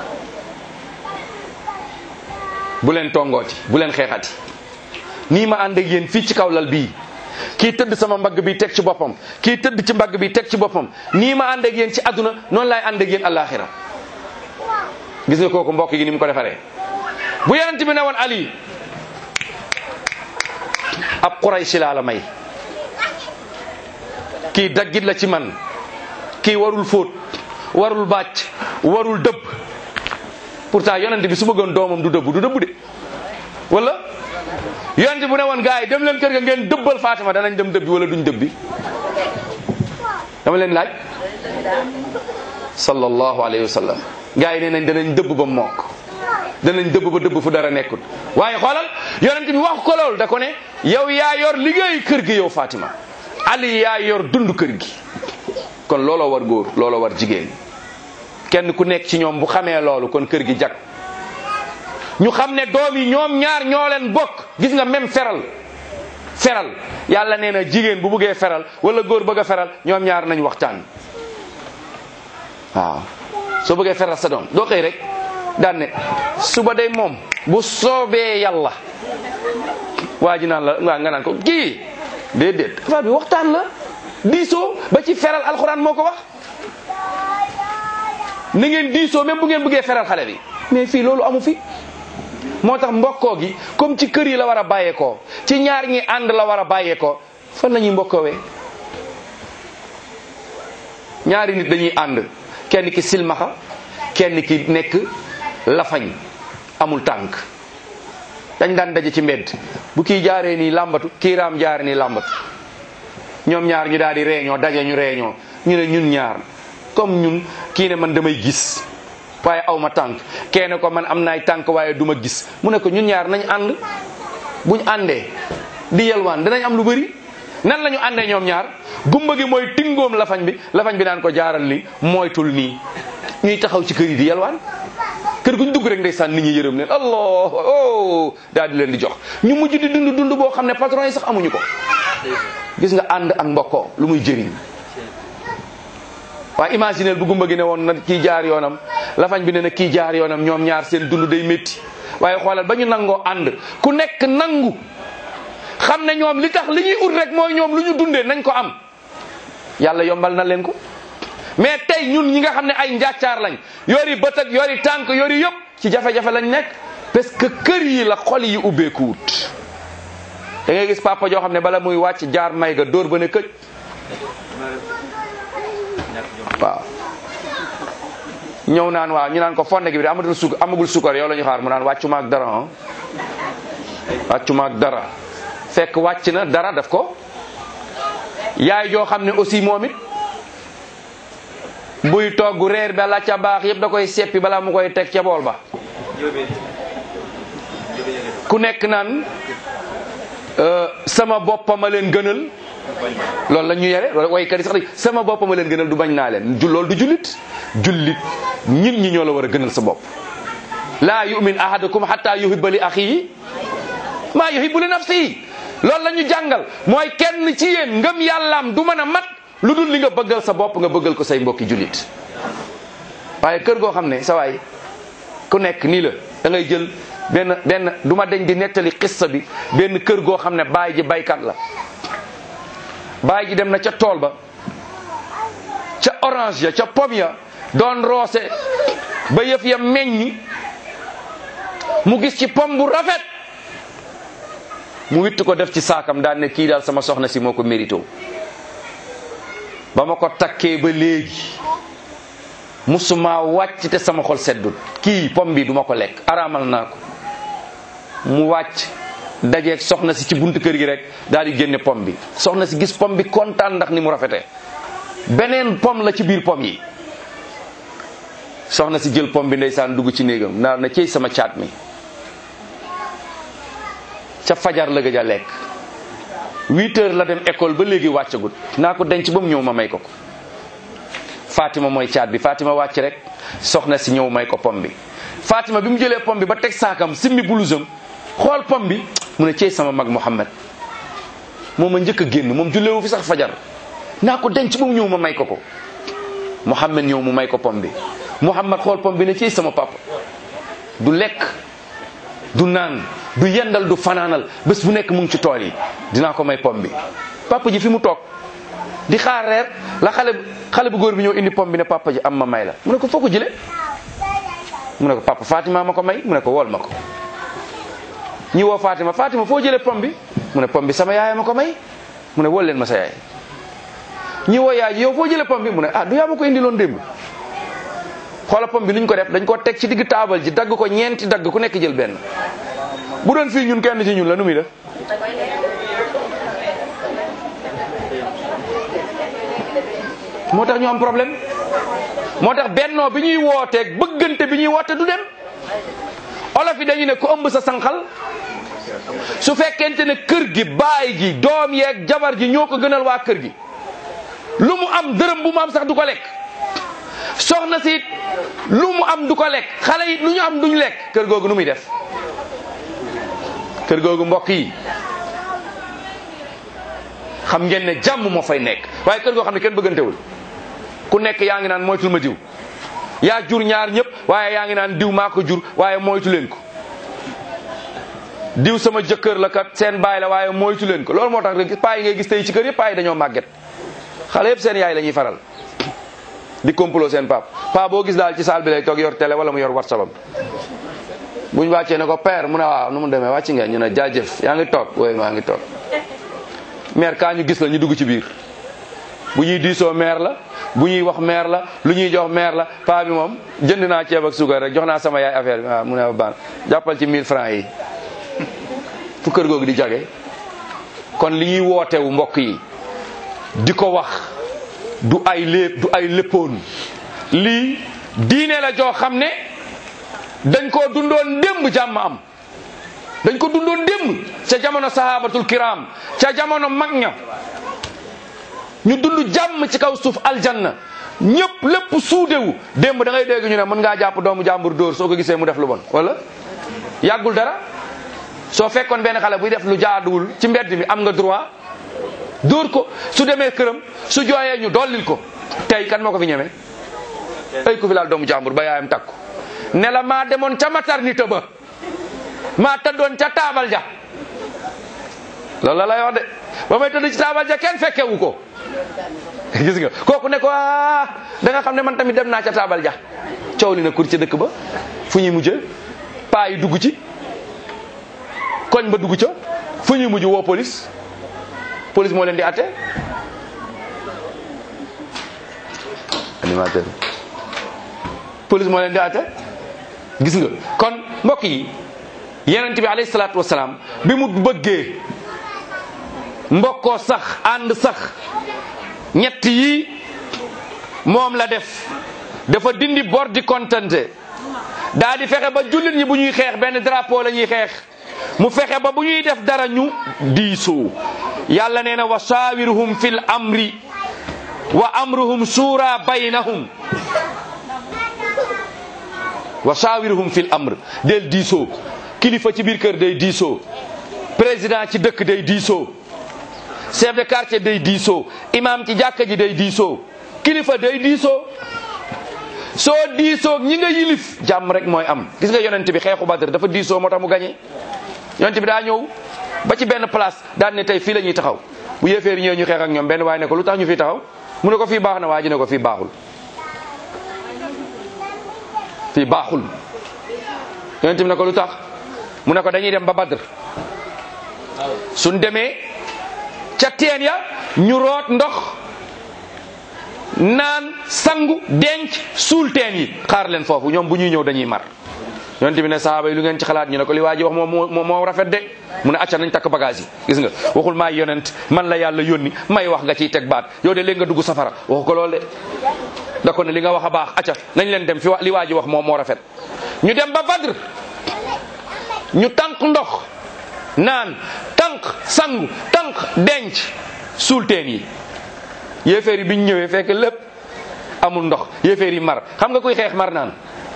bu leen tongooti bu leen xeexati nii ma ànd ak yéen fii ci kaw lal bii kii tëdd sama mbagg bi teg ci boppam kii tëdd ci mbagg bi teg ci boppam nii ma ànd ak yéen ci àdduna noonu laay ànd ak yéen alaxira gis nga kooku mbokk gi ni mu ko defaree bu yonent bi ne woon Ali ab Qurayshi laa la may kii daggit la ci man kii warul fóot warul bàcc warul dëbb pourtant yonent bi su bëggoon doomam du dëbb du dëbb de wala yonent bu ne woon gars yi dem leen kër ga ngeen dëbbal Fatima danañ dem dëbbi wala duñ dëbbi dama leen laaj sallallahu alayhi wa sallam gars yi nee nañ danañ dëbb ba mokk danañ dëbb ba dëbb fu dara nekkul waaye xoolal yonent bi wax ko loolu da ko ne yow yaa yor liggéey kër gi yow Fatima Ali yaa yor dund kër gi kon looloo war góor looloo war jigéen kenn ku nekk ci ñoom bu xamee loolu kon kër gi jag ñu xam ne doom yi ñoom ñaar ñoo leen bokk gis nga même feral feral yàlla nee na jigéen bu buggee feral wala góor bëgg a feral ñoom ñaar nañ waxtaan waaw soo bëggee feral sa doom doo xëy rek daan ne suba day moom bu soobee yàlla waa ji naan la waa nga naan ko kii déedéet affaire bi waxtaan la diisoo ba ci feral alxuraan moo ko wax na ngeen diisoo même bu ngeen bëggee feral xale bi mais fii loolu amu fi moo tax mbokkoo gi comme ci kër yi la war a bàyyeekoo ci ñaar ñi ànd la war a bàyyeekoo fan la ñuy mbokkoowee ñaari nit dañuy ànd kenn ki silmaxa kenn ki nekk lafañ amul tànk dañ daan daje ci mbedd bu kii jaaree nii làmbatu kii raam jaaree nii làmbatu ñoom ñaar ñu daal di réunion daje ñu réunion ñu ne ñun ñaar comme ñun kii ne man damay gis waaye aw ma tànk kenn ko man am naay tànk waaye du ma gis mu ne ko ñun ñaar nañ ànd buñ àndee di yelwaan danañ am lu bëri nan la ñu àndee ñoom ñaar gumba gi mooy tingoom lafañ bi lafañ bi naan ko jaaral ni moytul nii ñuy taxaw ci kër yi di yelwaan kër guñ dugg rek ndeysaan nit ñi yërëm leen allah oh daal di leen di jox ñu mujj di dund dund boo xam ne patron yi sax amuñu ko gis nga ànd ak mbokkoo lu muy jëriñ waaye imagineel bu gumba gi ne woon na kii jaar yoonam lafañ bi ne na kii jaar yoonam ñoom ñaar seen dund day métti waaye xoolal ba ñu nangoo ànd ku nekk nangu xam ne ñoom li tax li ñuy ut rek mooy ñoom lu ñu dundee nañ ko am yàlla yombal na leen ko mais tey ñun ñi nga xam ne ay njàccaar lañ yori bët ak yori tànk yori yëpp ci jafe-jafe lañ nekk parce que kër yi la xol yi ubbeekuwut da ngay gis papa joo xam ne bala muy wàcc jaar may ga dóor ba ne këj waaw ñëw naan waaw ñu naan ko fonde gi bi amatul suk amagul sukar yow la ñu xaar mu naan wàccuma ak dara ah wàccuma ak dara fekk wàcc na dara daf ko yaay joo xam ne aussi moom it buy togg reer ba la ca baax yëpp da koy seppi balaa mu koy teg ca bool ba ku nekk naan sama boppama leen gënal loolu la ñu yere waykat yi sax sama boppama leen gënal du bañ naa leen ju loolu du jullit jullit nit ñi ñoo la war a gënal sa bopp laa yumin ahadukum hatta yuhibba li axihi maa yuhibbu li nafsihi loolu la ñu jàngal mooy kenn ci yéen ngëm yàllaam du mën a mat lu dul li nga bëggal sa bopp nga bëggal ko say mbokki jullit waaye kër goo xam ne sa waay ku nekk nii la da ngay jël benn benn du ma deñ di nettali xissa bi benn kër goo xam ne baay ji baykat la baay ji dem na ca tool ba ca orange ya ca pom ya doon roose ba yëf ya meññi mu gis ci pom bu rafet mu witt ko def ci saakam daan ne kii daal sama soxna si moo ko mérito ba ma ko takkee ba léegi musuma wàcc te sama xol seddut kii pom bi duma ko lekk araamal naa ko mu wàcc dajeeg soxna si ci buntu kër gi rek daal di génne pom bi soxna si gis pom bi kontaan ndax ni mu rafetee beneen pom la ci biir pom yi soxna si jël pom bi ndeysaan dugg ci néegam naa na cey sama caat mi ca fajar la gëj a lekk huit heures la dem école ba léegi wàccagut naa ko denc ba mu ñëw ma may ko ko Fatima mooy caat bi Fatima wàcc rek soxna si ñëw may ko pom bi Fatima bi mu jëlee pom bi ba teg saakam simmi bulusam xool pom bi mu ne cey sama mag Muhammad moom ma njëkk a génn moom jullewu fi sax fajar naa ko denc ba mu ñëw ma may ko ko Muhammad ñëw mu may ko pom bi Muhammad xool pom bi ne cey sama papa du lekk du naan du yendal du fanaanal bés bu nekk mu ngi ci tool yi dinaa ko may pom bi papa ji fi mu toog di xaar reer la xale xale bu góor bi ñëw indi pom bi ne papa ji am ma may la mu ne ko foo ko jële mu ne ko papa Fatima ma ko may mu ne ko wool ma ko ñi woo Fatima Fatima foo jëlee pom bi mu ne pom bi sama yaay ma ko may mu ne wol leen ma sa yaay ñi woo yaay ji yow foo jëlee pom bi mu ne ah du yaa ma ko indi loon démb xoola pom bi nuñ ko def dañ ko teg ci digg taabal ji dagg ko ñeenti dagg ku nekk jël benn bu doon fii ñun kenn ci ñun la nu muy def moo tax ñu am problème moo tax bennoo bi ñuy wooteeg bëggante bi ñuy woote du dem olof yi dañu ne ku ëmb sa sànqal su fekkente ne kër gi baay gi doom yeeg jabar ji ñoo ko gënal waa kër gi lu mu am dërëm bu mu am sax du ko lekk soxna si it lu mu am du ko lekk xale yi lu ñu am duñ lekk kër googu nu muy def kër googu mbokk yi xam ngeen ne jàmm moo fay nekk waaye kër goo xam ne kenn bëggantewul ku nekk yaa ngi naan moytul ma diw yaa jur ñaar ñëpp waaye yaa ngi naan diw maa ko jur waaye moytu leen ko diw sama jëkkër la kat seen baay la waaye moytu leen ko loolu moo tax rek paa yi ngay gis tey ci kër yëpp paa yi dañoo màgget xale yëpp seen yaay la ñuy faral di complot seen pap paa boo gis daal ci saal bi lay toog yor télé wala mu yor whatsapp am buñ wàccee ne ko père mu ne waaw nu mu demee wàcc ngeen ñu ne jaajëf yaa ngi toog wooy maa ngi toog maire kaa ñu gis la ñu dugg ci biir bu ñuy diisoo maire la bu ñuy wax maire la lu ñuy jox maire la paa bi moom jënd naa ceeb ak suukar rek jox naa sama yaay affaire bi waaw mu ne baan jàppal ci 1000 francs yi fu kër googu di jage kon li ñuy wootewu mbokk yi di ko wax du ay lépp du ay léppoon lii diine la joo xam ne dañ koo dundoon démb jàmm am dañ ko dundoon démb ca jamono sahabatul kiram ca jamono mag ña ñu dund jàmm ci kaw suuf aljanna ñëpp lépp suudewu démb da ngay dégg ñu ne mën ngaa jàpp doomu jàmbur dóor soo ko gisee mu def lu bon wala yàggul dara soo fekkoon benn xale buy def lu jaaduwul ci mbedd mi am nga droit dóor ko su demee këram su jooyee ñu dollil ko tey kan moo ko fi ñeme ay ku fi laal doomu jàmbur ba yaayam takku ne la maa demoon ca maternité ba maa tëddoon ca taabal ja loolu la lay wax de ba may tëdd ci taabal ja kenn fekkewu ko gis nga kooku ne ko ah da nga xam ne man tamit dem naa ca taabal ja coow li na kur ca dëkk ba fu ñuy mujjee paa yi dugg ci koñ ba dugg ca fu ñuy mujj woo police police moo leen di atte animateur police moo leen di atte gis nga kon mbokk yi yonent bi alayhi salaatu wasalaam bi mu bëggee mbokkoo sax ànd sax ñett yi moom la def dafa dindi bor di kontante daa di fexe ba jullit ñi bu ñuy xeex benn drapeau la ñuy xeex mu fexe ba bu ñuy def dara ñu diisoo yàlla nee na wa shawirhum fil amri wa amruhum shura baynahum wa shawirhum fil amr del diisoo kilifa ci biir kër day diisoo président ci dëkk day diisoo chef de quartier day diisoo imam ci jàkka ji day diisoo kilifa day diisoo soo diisoo ñi nga yilif jàmm rek mooy am gis nga yonent bi xeexu Badr dafa diisoo moo tax mu gañe yonent bi daa ñëw ba ci benn place daan ne tey fii la ñuy taxaw bu yéeféer ñëwee ñu xeex ak ñoom benn waaye ne ko lu tax ñu fi taxaw mu ne ko fii baax na waa ji ne ko fii baaxul fii baaxul yonent bi ne ko lu tax mu ne ko dañuy dem ba Badr suñ demee ca teen ya ñu root ndox naan sangu denc suul teen yi xaar leen foofu ñoom bu ñuy ñëw dañuy mar yonent bi ne sahaaba yi lu ngeen ci xalaat ñu ne ko li waa ji wax moo moo moo rafet de mu ne acca nañ takk bagage yi gis nga waxul maay yonent man la yàlla yónni may wax nga ciy teg baat yow de léegi nga dugg safara waxu ko lool de da ko ne li nga wax a baax acca nañ leen dem fi li waa ji wax moo moo rafet ñu dem ba Badr ñu tànk ndox naan tànk tànk sangu tànk denc suul teen yi yéeféer yi biñ ñëwee fekk lépp amul ndox yéeféer yi mar xam nga kuy xeex mar naan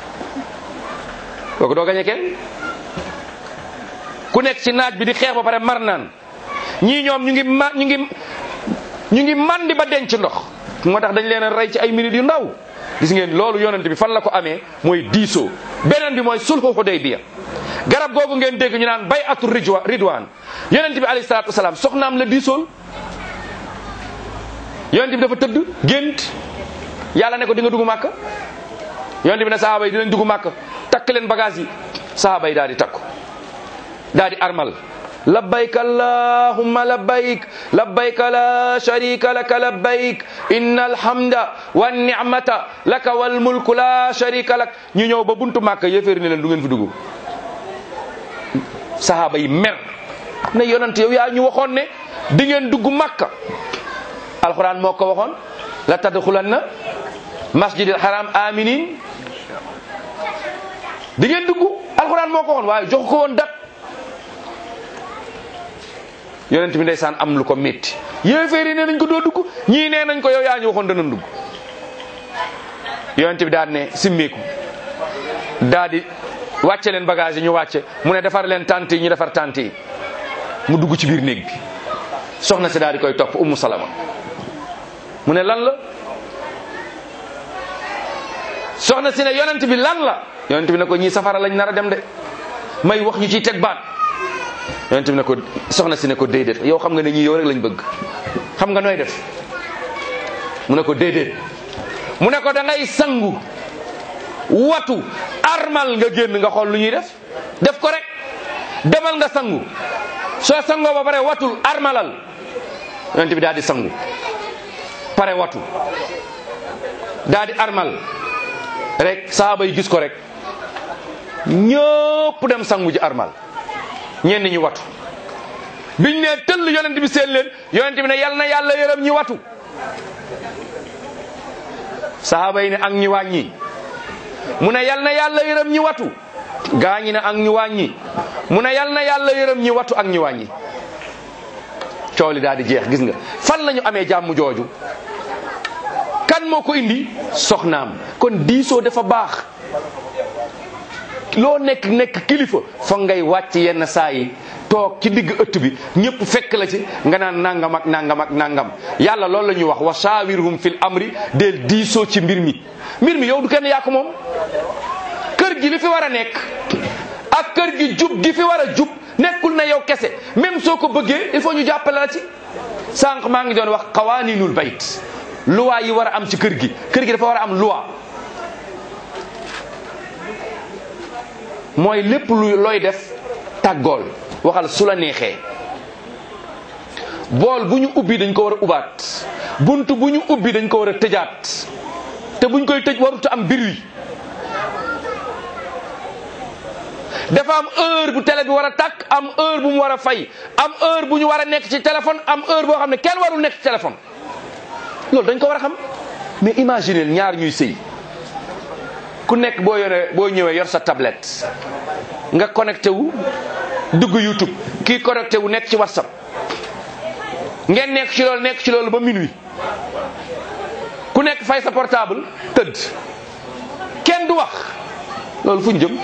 kooku doo gañe kenn ku nekk ci naaj bi di xeex ba pare mar naan ñii ñoom ñu ngi ma ñu ngi ñu ngi mandi ba denc ndox moo tax dañ leen a rey ci ay minutes yu ndaw gis ngeen loolu yonent bi fan la ko amee mooy diisoo beneen bi mooy sulhu Hudaybiya garab googu ngeen dégg ñu naan bay atu rijwa ridwaan yonent bi alayhi salaatu wasalaam soxnaam la diisool yonent bi dafa tëdd gént yàlla ne ko di nga dugg màkk yonent bi ne sahaaba yi dinañ dugg màkk takk leen bagage yi sahaaba yi daal di takku daal di armal labbayk allahumma labbayk labbayk la sharika laka labbayk inna alhamda wa ni'mata laka wal mulku la sharika lak ñu ñëw ba buntu màkk yéeféer ni leen du ngeen fi dugg sahaaba yi mer ne yonent yow yaa ñu waxoon ne di ngeen dugg màkk alquran moo ko waxoon la tadxulanna masjidil haram aminin di ngeen dugg alquran moo ko waxoon waaye jox ko woon dat yonent bi ndeysaan am lu ko métti yéeféer yi nee nañ ko doo dugg ñii nee nañ ko yow yaa ñu waxoon danañ dugg yonent bi daal ne simmeeku daal di wàcce leen bagage yi ñu wàcce mu ne defar leen tante yi ñu defar tante yi mu dugg ci biir néeg bi soxna si daal di koy topp ummu salama mu ne lan la soxna si ne yonent bi lan la yonent bi ne ko ñii safara lañ nar a dem de may wax ñu ciy teg baat yonent bi ne ko soxna si ne ko déedéet yow xam nga ne ñii yow rek lañ bëgg xam nga nooy def mu ne ko déedéet mu ne ko da ngay sangu watu armal nga génn nga xool lu ñuy def def ko rek demal nga sangu soo sangoo ba pare watul armalal yonent bi daal di sangu pare watu daal di armal rek saaba yi gis ko rek ñëpp dem sangu ji armal ñenn ñi watu biñ ne tëll yonent bi seen leen yonent bi ne yal na yàlla yërëm ñi watu saaba yi ne ak ñi wàññi mu ne yal na yàlla yërëm ñi watu gaa ñi ne ak ñu wàññi mu ne yal na yàlla yërëm ñi watu ak ñi wàññi coow li daal di jeex gis nga fan la ñu amee jàmm jooju kan moo ko indi soxnaam kon diisoo dafa baax loo nekk nekk kilifa foog ngay wàcc yenn saa yi toog ci digg ëtt bi ñëpp fekk la ci nga naan nangam ak nangam ak nangam yàlla loolu la ñuy wax wa shawirhum fil amri del diisoo ci mbir mi mbir mi yow du kenn yaa ko moom kër gi li fi war a nekk ak kër gi jub gi fi war a jub nekkul na yow kese même soo ko bëggee il faut ñu jàppale la ci sànq maa ngi doon wax xawaaninul bayt loi yi war a am ci kër gi kër gi dafa war a am loi mooy lépp lu looy def tàggool waxal su la neexee bool bu ñu ubbi dañ ko war a ubaat bunt bu ñu ubbi dañ ko war a tëjaat te buñ koy tëj warut am bruit dafa am heure bu télé bi war a tàkk am heure bu mu war a fay am heure bu ñu war a nekk ci téléphone am heure boo xam ne kenn warul nekk ci téléphone loolu dañ ko war a xam mais imaginez ñaar ñuy sëy ku nekk boo yore boo ñëwee yor sa tablette nga connecté wu dugg YouTube kii connecté wu nekk ci WhatsApp ngeen nekk ci loolu nekk ci loolu ba minuit ku nekk fay sa portable tëdd kenn du wax loolu fu ñu jëm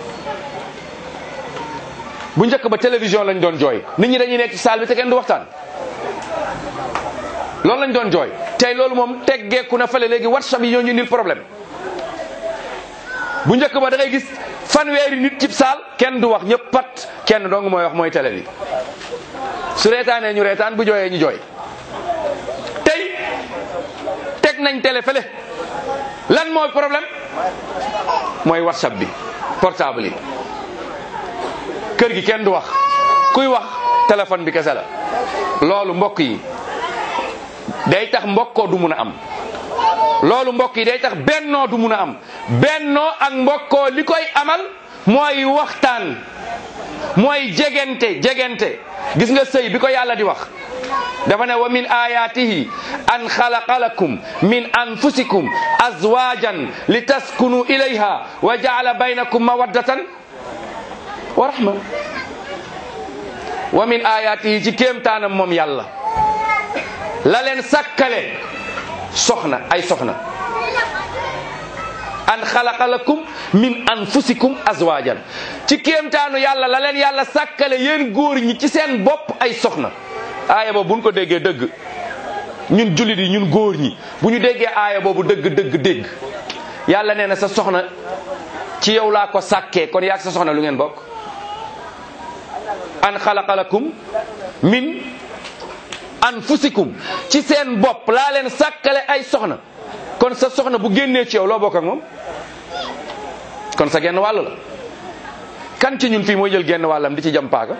bu njëkk ba télévision lañ doon jooy nit ñi dañuy nekk ci salle bi te kenn du waxtaan loolu lañ doon jooy tey loolu moom teggeeku na fële léegi WhatsApp yi ñoo ñu nil problème bu njëkk ba da ngay gis fanweeri nit cib saal kenn du wax ñëpp pat kenn dong mooy wax mooy télé bi su reetaanee ñu reetaan bu jooyee ñu jooy tey teg nañ télé fële lan mooy problème mooy whatsapp bi portable yi kër gi kenn du wax kuy wax téléphone bi kese la loolu mbokk yi day tax mbokkoo du mun a am loolu mbokk yi day tax bennoo du mun a am bennoo ak mbokkoo li koy amal mooy waxtaan mooy jegente jegente gis nga sëy bi ko yàlla di wax dafa ne wa min ayatihi an xalaqa lakum min anfusikum azwajan li taskunu ilayha wa jaala baynakum mawaddatan wa rahma wa min ayaatihi ci kéemtaanam moom yàlla la leen sàkkale soxna ay soxna an xalaqa lakum min anfusikum azwajan ci kéemtaanu yàlla la leen yàlla sàkkale yéen góor ñi ci seen bopp ay soxna aaya boobu buñ ko déggee dëgg ñun jullit yi ñun góor ñi bu ñu déggee aaya boobu dëgg dëgg dégg yàlla nee na sa soxna ci yow laa ko sàkkee kon yaag sa soxna lu ngeen bokk an xalaqa lakum min anfusikum ci seen bopp laa leen sàkkale ay soxna kon sa soxna bu génnee ci yow loo bokk ak moom kon sa genn wàll la kan ci ñun fii mooy jël genn wàllam di ci jam paaka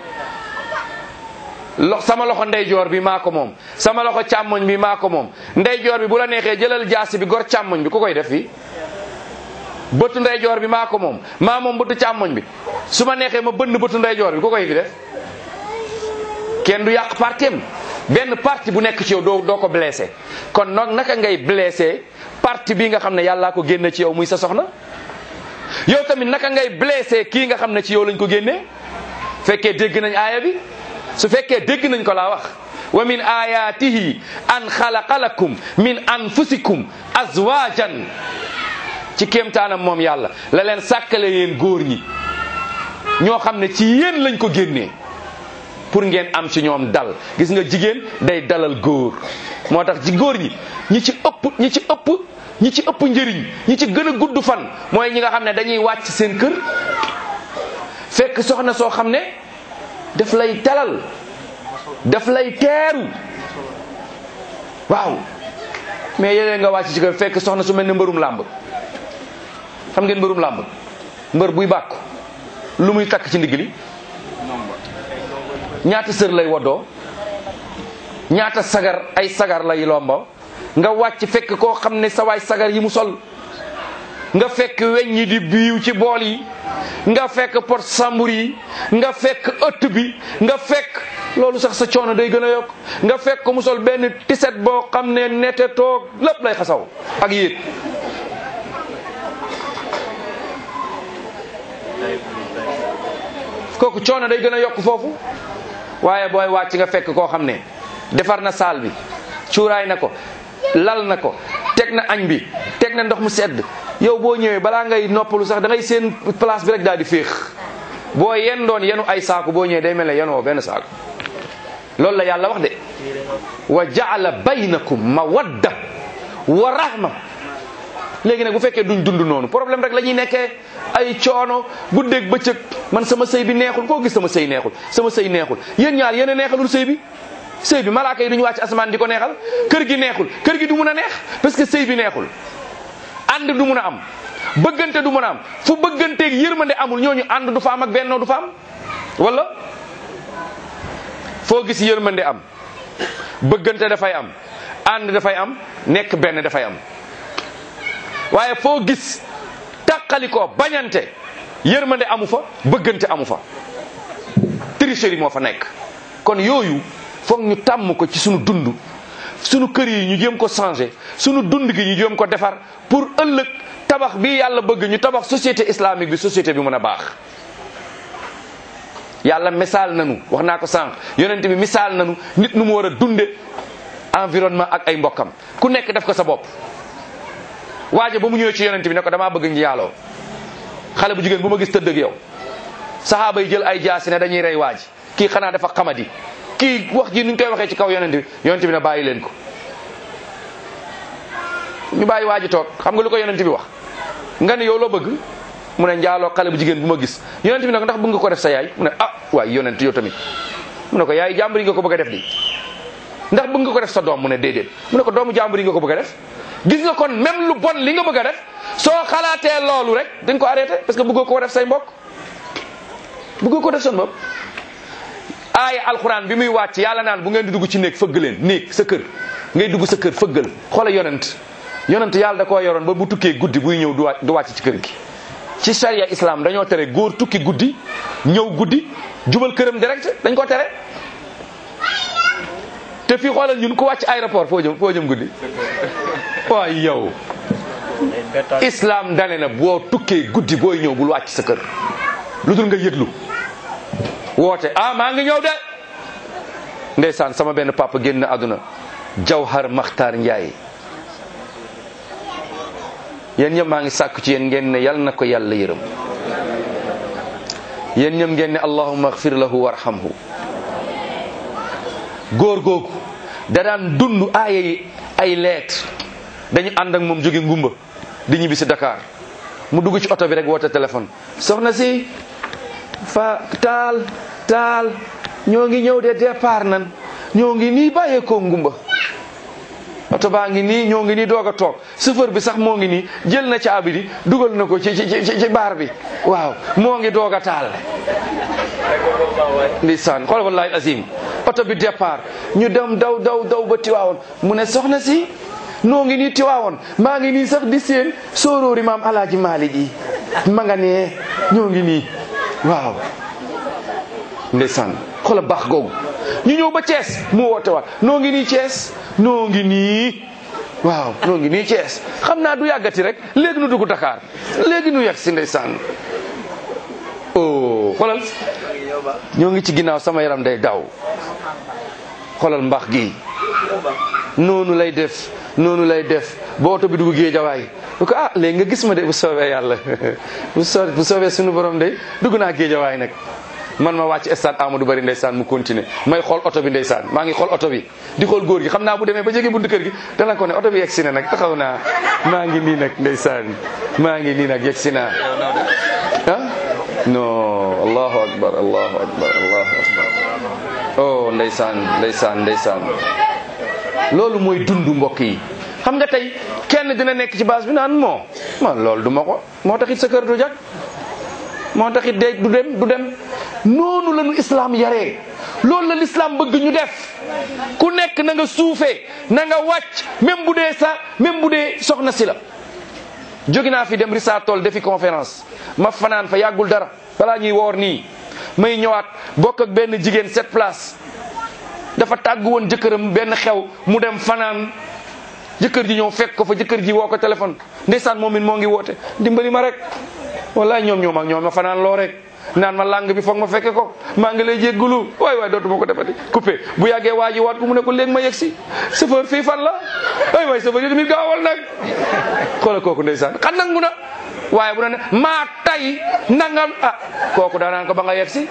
lo sama loxo ndeyjoor bi maa ko moom sama loxo càmmoñ bi maa ko moom ndeyjoor bi bu la neexee jëlal jaasi bi gor càmmoñ bi ku koy def fii bëtu ndeyjoor bi maa ko moom maa moom bëtu càmmoñ bi su ma neexee ma bënn bëtu ndeyjoor bi ku koy fi def kenn du yàq partem benn parti bu nekk ci yow doo doo ko blessé kon nag naka ngay blessé parti bii nga xam ne yàllaa ko génne ci yow muy sa soxna yow tamit naka ngay blessé kii nga xam ne ci yow lañ ko génnee fekkee dégg nañ aaya bi su fekkee dégg nañ ko laa wax wa min ayatihi an xalaqa lakum min anfusikum azwajan ci kéemtaanam moom yàlla la leen sàkkale yéen góor ñi ñoo xam ne ci yéen lañ ko génnee pour ngeen am ci ñoom dal gis nga jigéen day dalal góor moo tax ci góor ñi ñi ci ëpp ñi ci ëpp ñi ci ëpp njëriñ ñi ci gën a gudd fan mooy ñi nga xam ne dañuy wàcc seen kër fekk soxna soo xam ne daf lay dalal daf lay teeru waaw mais yéen nga wàcc ci kër fekk soxna su mel ne mbërum làmb xam ngeen mbërum làmb mbër buy bàkku lu muy takk ci ndigg li ñaata sër lay woddoo ñaata sagar ay sagar lay lombo nga wàcc fekk koo xam ne sa waay sagar yi mu sol nga fekk weñ yi di biiw ci bool yi nga fekk pot sambur yi nga fekk ëtt bi nga fekk loolu sax sa coono day gën a yokk nga fekk ko mu sol benn tiset boo xam ne nete toog lépp lay xasaw ak yéet kooku coono day gën a yokk foofu waaye booy wàcc nga fekk koo xam ne defar na saal bi cuuraay na ko lal na ko teg na añ bi teg na ndox mu sedd yow boo ñëwee balaa ngay noppalu sax da ngay seen place bi rek daal di féex boo yen doon yenu ay saaku boo ñëwee day mel ne yenoo benn saaku loolu la yàlla wax de wa jaala baynakum mawadda wa rahma léegi nag bu fekkee duñ dund noonu problème rek la ñuy nekkee ay coono guddeeg bëccëg man sama sëy bi neexul koo gis sama sëy neexul sama sëy neexul yéen ñaar yéen a neexalul sëy bi sëy bi malaaka yi duñu wàcc asamaan di ko neexal kër gi neexul kër gi du mun a neex parce que sëy bi neexul ànd du mun a am bëggante du mun a am fu bëgganteeg yërmande amul ñooñu ànd du fa am ak bennoo du fa am wala foo gis yërmande am bëggante dafay am ànd dafay am nekk benn dafay am waaye foo gis tàqalikoo bañante yërmande amu fa bëggante amu fa tricherie moo fa nekk kon yooyu foog ñu tàmm ko ci sunu dund sunu kër yi ñu jéem ko changer sunu dund gi ñu jéem ko defar pour ëllëg tabax bi yàlla bëgg ñu tabax société islamique bi société bi mën a baax yàlla misaal nanu wax naa ko sànq yonent bi misaal nanu nit nu mu war a dunde environnement ak ay mbokkam ku nekk def ko sa bopp waaje ba mu ñëwee ci yonent bi ne ko damaa bëgg njaaloo xale bu jigéen bu ma gis tëdd ak yow saxaaba yi jël ay jaasi ne dañuy rey waaji kii xanaa dafa xamadi kii wax ji nuñ koy waxee ci kaw yonent bi yonent bi ne bàyyi leen ko ñu bàyyi waaji toog xam nga lu ko yonent bi wax nga ne yow loo bëgg mu ne njaaloo xale bu jigéen bu ma gis yonent bi ne ko ndax bëgg nga ko def sa yaay mu ne ah waaye yonent yow tamit mu ne ko yaay jàmbur yi nga ko bëgg a def di ndax bëgg nga ko def sa doom mu ne déedéet mu ne ko doomu jàmbur yi nga ko bëgg a def gis nga kon même lu bon li nga bëgg a def soo xalaatee loolu rek dañ ko arrêté parce que bëggoo ko def say mbokk bëggoo ko def seen bopp aaya alxuraan bi muy wàcc yàlla naan bu ngeen di dugg ci néeg fëgg leen néeg sa kër ngay dugg sa kër fëggal xoola yonent yonent yàlla da koo yoroon ba bu tukkee guddi buy ñëw du wàcc du wàcc ci kër gi ci charia islam dañoo tere góor tukki guddi ñëw guddi jubal këram direct dañ ko tere te fii xoolal ñun ku wàcc aéroport foo jëm foo jëm guddi waay yow islam dane na boo tukkee guddi booy ñëw bul wàcc sa kër lu dul nga yëglu woote ah maa ngi ñëw de ndeysaan sama benn papa génn àdduna Jawhar Makhtar Ndiaye yéen ñëpp maa ngi sàkku ci yéen ngeen ne yal na ko yàlla yërëm yéen ñëpp ngeen ne allahumma agfir lahu warhamhu góor googu da daan dund aaya yi ay lettre dañu ànd ak moom jóge ngumba di ñibbi si Dakar mu dugg ci oto bi rek woote téléphone soxna si fa taal taal ñoo ngi ñëw de départ nan ñoo ngi nii bàyyeekoo ngumba oto baa ngi nii ñoo ngi nii doog a toog chauffeur bi sax moo ngi nii jël na caabi di dugal na ko ci ci ci ci baar bi waaw moo ngi doog a taal ndeysaan xool wallahi azim oto bi départ ñu dem daw daw daw ba tiwaawoon mu ne soxna si noo ngi nii tiwaawoon maa ngi nii sax di seen sóoróori maam alaaji maalik yi ma nga nee ñoo ngi nii waaw ndeysaan xoola baax googu ñu ñëw ba Thiès mu woote waat noo ngi nii Thiès noo ngi nii waaw noo ngi nii Thiès xam naa du yàggati rek léegi nu dugg Dakar léegi nu yegg si ndeysaan oh xoolal ñoo ngi ci ginnaaw sama yaram day daw xoolal mbax gi noonu lay def noonu lay def ba oto bi dugg géejawaay bu ko ah léegi nga gis ma de bu soobee yàlla bu soo bu soobee suñu borom de dugg naa géejawaay nag man ma wàcc stade Amadou Bari ndeysaan mu continuer may xool oto bi ndeysaan maa ngi xool oto bi di xool góor gi xam naa bu demee ba jege buntu kër gi dana ko ne oto bi yegg si na nag taxaw naa maa ngi nii nag ndeysaan maa ngi nii nag yegg si naa ah non allahu akbar allahu akbar allahu akbar oh ndeysaan ndeysaan ndeysaan loolu mooy dund mbokk yi xam nga tey kenn dina nekk ci base bi naan moo man loolu du ma ko moo taxit sa kër du jag moo taxit day du dem du dem noonu la ñu islam yaree loolu la l'islam bëgg ñu def ku nekk na nga suufee na nga wàcc même bu dee sa même bu dee soxna si la jóge naa fi dem Rissa Tool defi conférence ma fanaan fa yàggul dara balaa ñuy woor nii may ñëwaat bokk ak benn jigéen sept place dafa tàgg woon jëkkëram benn xew mu dem fanaan jëkkër ji ñëw fekk ko fa jëkkër ji woo ko téléphone ndeysaan moom it moo ngi woote dimbali ma rek wallaay ñoom ñoom ak ñoom ma fanaan loo rek naan ma lang bi foog ma fekke ko maa ngi lay jéggulu waay waay dootuma ko defati coupé bu yàggee waa ji waat ko mu ne ko léegi ma yegg si chauffeur fii fan la waay waay chauffeur yi tamit gaawal nag xoola kooku ndeysaan xam nangu na waaye bu na ne maa tay nangam ah kooku daanaan ko ba nga yegg si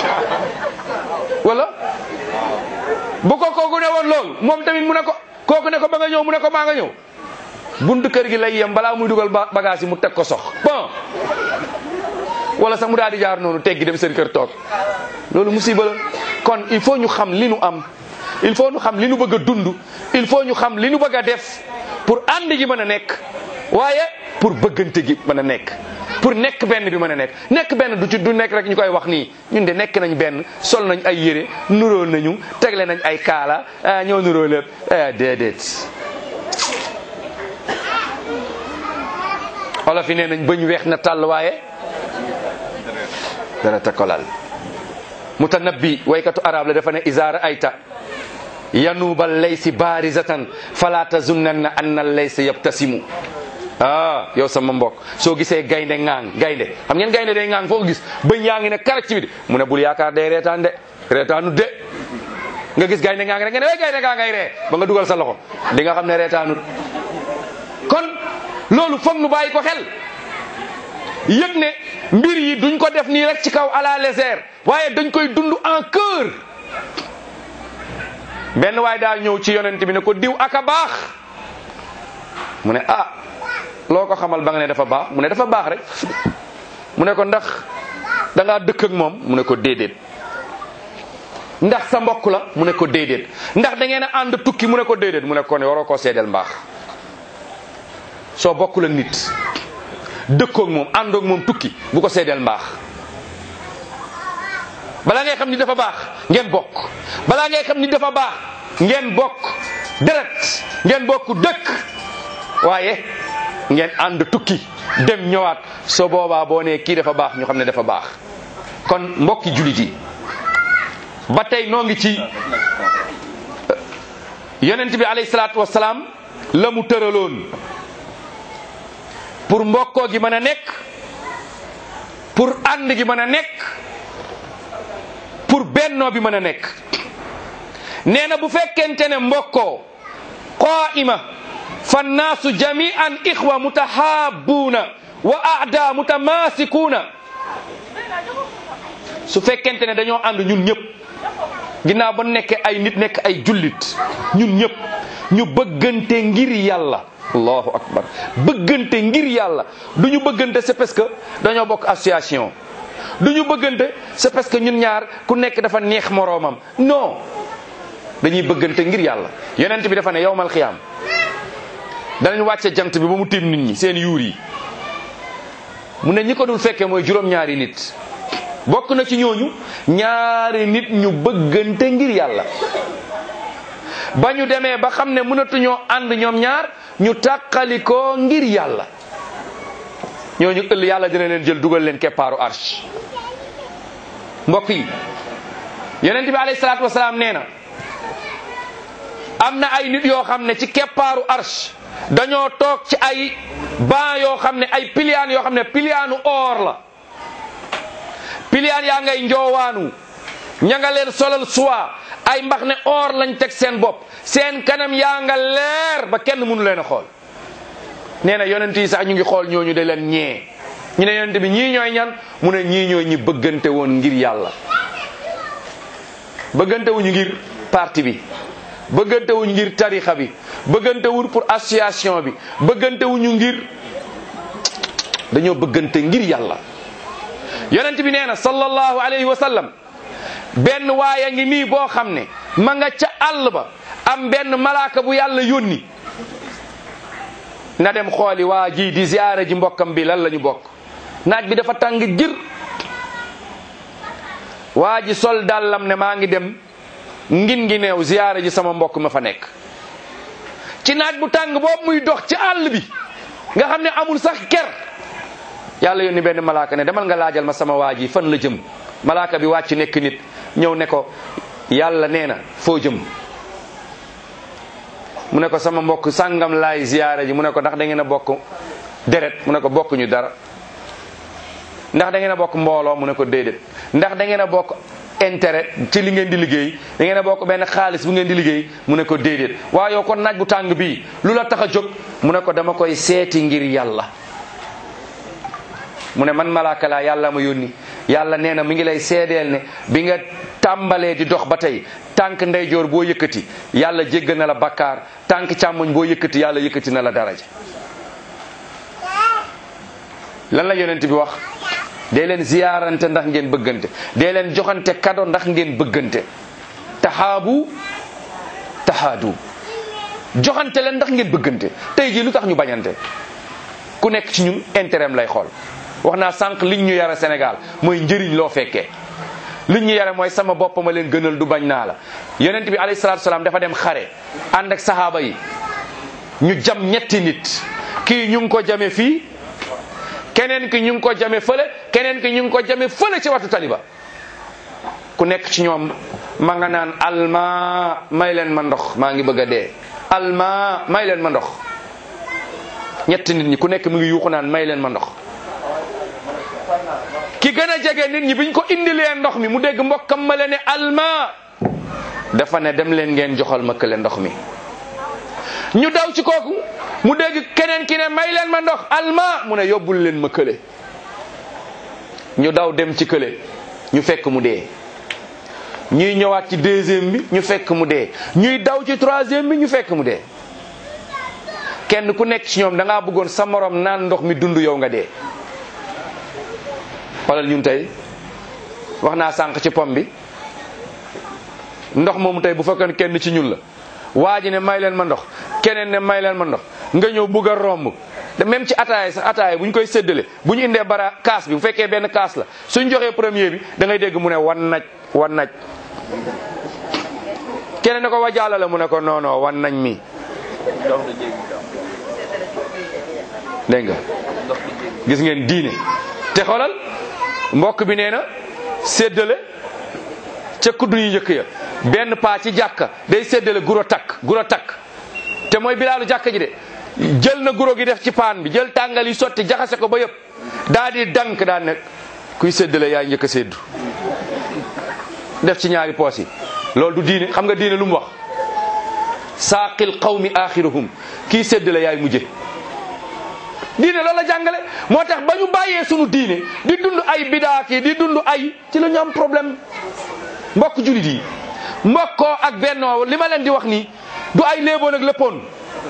wala bu ko kooku ne woon loolu moom tamit mu ne ko kooku ne ko ba nga ñëw mu ne ko maa nga ñëw buntu kër gi lay yem balaa muy dugal bagage yi mu teg ko sox bon wala sax mu daal di jaar noonu teggi dem seen kër toog loolu musiba la kon il faut ñu xam li nu am il faut ñu xam li nu bëgg a dund il faut ñu xam li nu bëgg a def pour ànd gi mën a nekk waaye pour bëggante gi mën a nekk pour nekk benn bi mën a nekk nekk benn du ci du nekk rek ñu koy wax nii ñun de nekk nañ benn sol nañ ay yére nuroo nañu tegle nañ ay kaala ah ñoo nuroo lépp ah déedéet olof yi nee nañ bañ weex na tàll waaye dara ta kolal mutanabbi waykatu arab la dafa ne isaara ayta yanuubal laysi barizatan fala tazunnanna anna laysa yabtasimu ah yow sama mbokk soo gisee gaynde ŋaang gaynde xam ngeen gaynde day ŋaang foo ko gis bëñ yaa ngi ne karaj ci bi mu ne bul yaakaar day reetaan de reetaanu de nga gis gaynde ŋaang rek nga ne way gaynde gaa ngay ree ba nga dugal sa loxo di nga xam ne reetaanut kon loolu foog nu bàyyi ko xel yëg ne mbir yi duñ ko def nii rek ci kaw à la légère waaye dañ koy dund en cœur benn waaye daa ñëw ci yonent bi ne ko diw aka baax mu ne ah loo ko xamal ba nga ne dafa baax mu ne dafa baax rek mu ne ko ndax da ngaa dëkk ak moom mu ne ko déedéet ndax sa mbokk la mu ne ko déedéet ndax da ngeen a ànd tukki mu ne ko déedéet mu ne ko ne waroo koo seedeel mbaax soo bokkul ak nit dëkkoog moom àndoog moom tukki bu ko seedeel mbaax balaa ngay xam ni dafa baax ngeen bokk balaa ngay xam ni dafa baax ngeen bokk deret ngeen bokk dëkk waaye ngeen ànd tukki dem ñëwaat soo boobaa boo nee kii dafa baax ñu xam ne dafa baax kon mbokki jullit yi ba tey noo ngi ci yonent bi alayhi salaatu wasalaam la mu tëraloon pour mbokkoo gi mën a nekk pour ànd gi mën a nekk pour bennoo bi mën a nekk nee na bu fekkente ne mbokkoo qaa'ima fa nnaasu jami'an ixwa mutahabbuuna wa aada mutamaasikuuna su fekkente ne dañoo ànd ñun ñëpp ginnaaw ba nekkee ay nit nekk ay jullit ñun ñëpp ñu bëggante ngir yàlla allahu akbar bëggante ngir yàlla du ñu bëggante c'est parce que dañoo bokk association du ñu bëggante c'est parce que ñun ñaar ku nekk dafa neex moroomam non dañuy bëggante ngir yàlla yonent bi dafa ne yowmal xiyaam danañ wàcce jant bi ba mu tiim nit ñi seen yuur yi mu ne ñi ko dul fekkee mooy juróom-ñaari nit bokk na ci ñooñu ñaari nit ñu bëggante ngir yàlla ba ñu demee ba xam ne mënatuñoo ànd ñoom ñaar ñu tàqalikoo ngir yàlla ñooñu ëll yàlla dina leen jël dugal leen keppaaru arsh mbokk yi yonent bi alayhi salaatu wasalaam nee na am na ay nit yoo xam ne ci keppaaru arsh dañoo toog ci ay ban yoo xam ne ay piliyaan yoo xam ne piliyaanu or la piliyaan yaa ngay njoowaanu ña nga leen solal suwa ay mbax ne or lañ teg seen bopp seen kanam yaa nga leer ba kenn mënu leen a xool nee na yonent yi sax ñu ngi xool ñooñu de leen ñee ñu ne yonent bi ñii ñooy ñan mu ne ñii ñooy ñi bëggante woon ngir yàlla bëggante wuñu ngir parti bi bëggante wuñu ngir tarixa bi bëggante wuñ pour association bi bëggante wuñu ngir dañoo bëggante ngir yàlla yonent bi nee na sallallahu alayhi wa sallam benn waaya ngi nii boo xam ne ma nga ca àll ba am benn malaaka bu yàlla yónni na dem xooli waa ji di ziyaara ji mbokkam bi lan la ñu bokk naaj bi dafa tàng jër waa ji sol dàllam ne maa ngi dem ngin ngi neew ziyaara ji sama mbokk ma fa nekk ci naaj bu tàng boobu muy dox ci àll bi nga xam ne amul sax ker yàlla yónni benn malaaka ne demal nga laajal ma sama waa ji fan la jëm malaaka bi wàcc nekk nit ñëw ne ko yàlla nee na foo jëm mu ne ko sama mbokk sàngam laay ziyaara ji mu ne ko ndax da ngeen a bokk deret mu ne ko bokkuñu dara ndax da ngeen a bokk mbooloo mu ne ko déedéet ndax da ngeen a bokk intérêt ci li ngeen di liggéey da ngeen a bokk benn xaalis bu ngeen di liggéey mu ne ko déedéet waaye yow kon naaj bu tàng bii lu la tax a jóg mu ne ko dama koy seeti ngir yàlla mu ne man malaaka laa yàlla ma yónni yàlla nee na mi ngi lay seedeel ne bi nga tàmbalee di dox ba tey tànk ndeyjoor boo yëkkati yàlla jéggal na la bakkaar tànk càmmoñ boo yëkkati yàlla yëkkati na la daraja lan la yonent bi wax dee leen ziyaarante ndax ngeen bëggante dee leen joxante kado ndax ngeen bëggante taxaabu taxaadu joxante leen ndax ngeen bëggante tey jii lu tax ñu bañante ku nekk ci ñun intérêt am lay xool wax naa sànq liñ ñu yara Sénégal mooy njëriñ loo fekkee liñ ñu yare mooy sama bopp ma leen gënal du bañ naa la yonent bi alayhi salaatu salaam dafa dem xare ànd ak sahaaba yi ñu jam ñetti nit kii ñu ngi ko jame fii keneen ki ñu ngi ko jame fële keneen ki ñu ngi ko jame fële ci watu taliba ku nekk ci ñoom ma nga naan alma may leen ma ndox maa ngi bëgg a dee alma may leen ma ndox ñetti nit ñi ku nekk mu ngi yuuxu naan may leen ma ndox ki gën a jege nit ñi biñ ko indilee ndox mi mu dégg mbokkam ma le ne alma dafa ne dem leen ngeen joxal ma kële ndox mi ñu daw ci kooku mu dégg keneen ki ne may leen ma ndox alma mu ne yóbbul leen ma kële ñu daw dem ci kële ñu fekk mu dee ñuy ñëwaat ci deuxième bi ñu fekk mu dee ñuy daw ci troisième bi ñu fekk mu dee kenn ku nekk ci ñoom da ngaa bëggoon sa morom naan ndox mi dund yow nga dee xoolal ñun tey wax naa sànq ci pom bi ndox moomu tey bu fekkoon kenn ci ñun la waa ji ne may leen ma ndox keneen ne may leen ma ndox nga ñëw bugg a romb te même ci ataaya sax ataaya bu ñu koy séddale bu ñu indee bara kaas bi bu fekkee benn kaas la suñ joxee premier bi da ngay dégg mu ne wan naj wan naj keneen ne ko wajaala la mu ne ko non non wan nañ mi dégg nga gis ngeen diine te xoolal mbokk bi nee na séddale ca kuddu yu njëkk ya benn paa ci jàkka day séddale guro takk guro takk te mooy bilaalu jàkka ji de jël na guro gi def ci paan bi jël tàngal yi sotti jaxase ko ba yëpp daa di dank daa nekk kuy séddale yaay njëkk a séddu def ci ñaari poos yi loolu du diine xam nga diine lu mu wax saaqil qawmi axiruhum kii séddale yaay mujje diine loolu la jàngale moo tax ba ñu bàyyee sunu diine di dund ay bidaaki di dund ay ci la ñu am problème mbokk julit yi mbokkoo ak bennoo li ma leen di wax nii du ay léeboon ak léppoon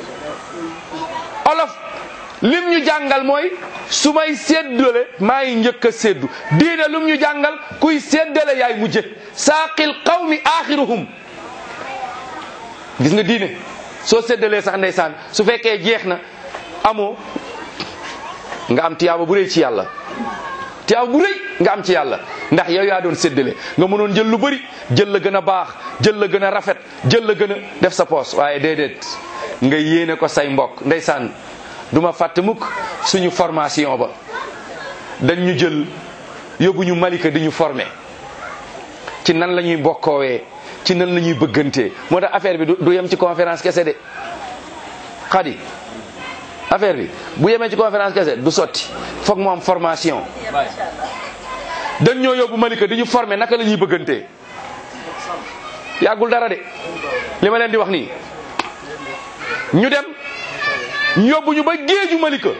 olof lim ñu jàngal mooy su may séddale maa ngi njëkk a séddu diine lum ñu jàngal kuy séddale yaay mujje saaqil qawmi axiruhum gis nga diine soo séddalee sax ndeysaan su fekkee jeex na amoo nga am tiyaaba bu rëy ci yàlla tiyaaba bu rëy nga am ci yàlla ndax yow yaa doon séddale nga mënoon jël lu bëri jël la gën a baax jël la gën a rafet jël la gën a def sa poos waaye déedéet nga yéene ko say mbokk ndeysaan du ma fàtte mukk suñu formation ba dañ ñu jël yóbbu ñu Malika di ñu former ci nan la ñuy bokkoowee ci nan la ñuy bëggantee moo tax affaire bi du yem ci conférence kese de xadi affaire bi bu yemee ci conférence kese du sotti foog mu am formation dañ ñoo yóbbu Malika di ñu former naka la ñuy bëggantee yàggul dara de li ma leen di wax nii ñu dem ñu yóbbu ñu ba géeju Malika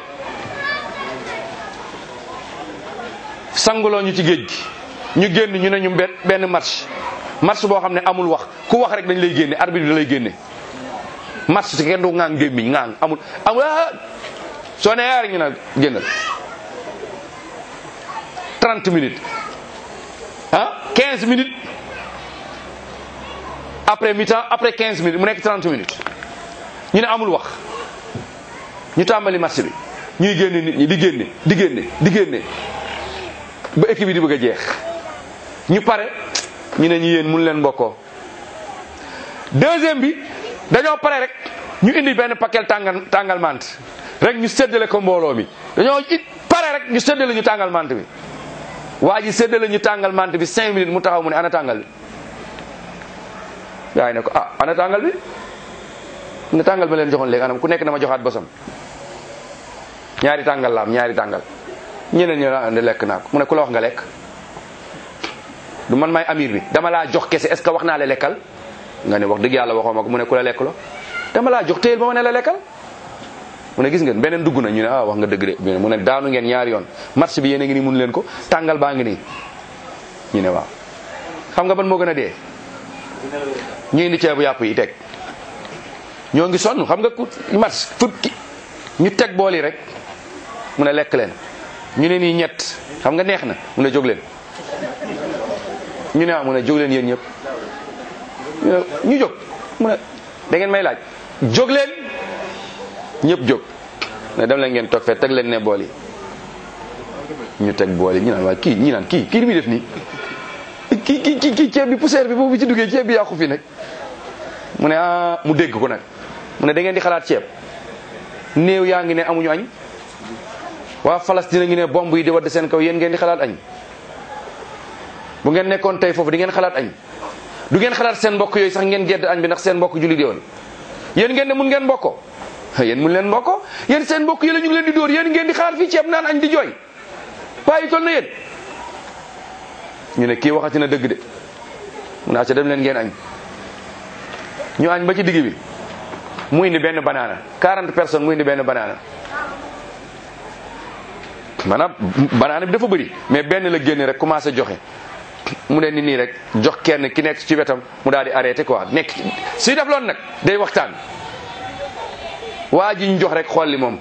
sanguloo ñu ci géej gi ñu génn ñu ne ñu benn benn match match boo xam ne amul wax ku wax rek dañ lay génne arbitre bi da lay génne match si kenn du ŋaang gémmiñ ŋaang amul amul ah soo ne yaar ñu ne génnal 30 minutes ah 15 minutes après mi-temps après 15 minutes mu nekk 30 minutes ñu ne amul wax ñu tàmbali match bi ñuy génne nit ñi di génne di génne di génne ba équipe bi di bëgg a jeex ñu pare ñu ne ñu yéen mun leen mbokkoo deuxième bi dañoo pare rek ñu indi benn paquet tàngal tàngal mant rek ñu séddale ko mbooloo mi dañoo it pare rek ñu séddale ñu tàngal mant bi waa ji séddale ñu tàngal mant bi cinq minutes mu taxaw mu ne ana tàngal bi gaa yi ne ko ah ana tàngal bi ne tàngal ba leen joxoon léegi anam ku nekk dama joxaat bosam ñaari tàngal la am ñaari tàngal ñeneen ñi la andi lekk naa ko mu ne ku la wax nga lekk du man may amir bi dama laa jox kese est ce que wax naa la lekkal nga ne wax dëgg yàlla waxoo ma ko mu ne ku la lekk lo dama laa jox téyel ba ma ne la lekkal mu ne gis ngeen beneen dugg na ñu ne ah wax nga dëgg de mu ne daanu ngeen ñaari yoon match bi yéen a ngi nii mun leen ko tàngal baa ngi nii ñu ne waaw xam nga ban moo gën a dee ñu indi ceebu yàpp yi teg ñoo ngi sonn xam nga ku match fukki ñu teg bool yi rek mu ne lekk leen ñu ne nii ñett xam nga neex na mu ne jóg leen ñu ne ah mu ne jóg leen yéen ñëpp ñu ne ñu jóg mu ne da ngeen may laaj jóg leen ñëpp jóg ne dem leen ngeen toog fee teg leen ne bool yi ñu teg bool yi ñu naan waa kii ñi naan kii kii li muy def nii kii kii kii kii ceeb bi poussière bi boobu ci duggee ceeb bi yàqu fi nag mu ne ah mu dégg ko nag mu ne da ngeen di xalaat ceeb néew yaa ngi ne amuñu añ waa Palestine ngi ne bomb yi di wadd seen kaw yéen ngeen di xalaat añ bu ngeen nekkoon tey foofu di ngeen xalaat añ du ngeen xalaat seen mbokk yooyu sax ngeen gedd añ bi ndax seen mbokk julli di woon yéen ngeen ne mun ngeen mbokkoo yéen mun leen mbokkoo yéen seen mbokk yi la ñu ngi leen di dóor yéen ngeen di xalaat fii ceeb naan añ di jooy waaye toll na yéen ñu ne kii waxati na dëgg de mu naa ca dem leen ngeen añ ñu añ ba ci digg bi mu indi benn banaana 40 personnes mu indi benn banaana maanaam banaana bi dafa bëri mais benn la génne rek commencé joxe mu ne ni nii rek jox kenn ki nekk ci wetam mu daal di arrêté quoi nekk suy def loolu nag day waxtaan waa ji ñu jox rek xool li moom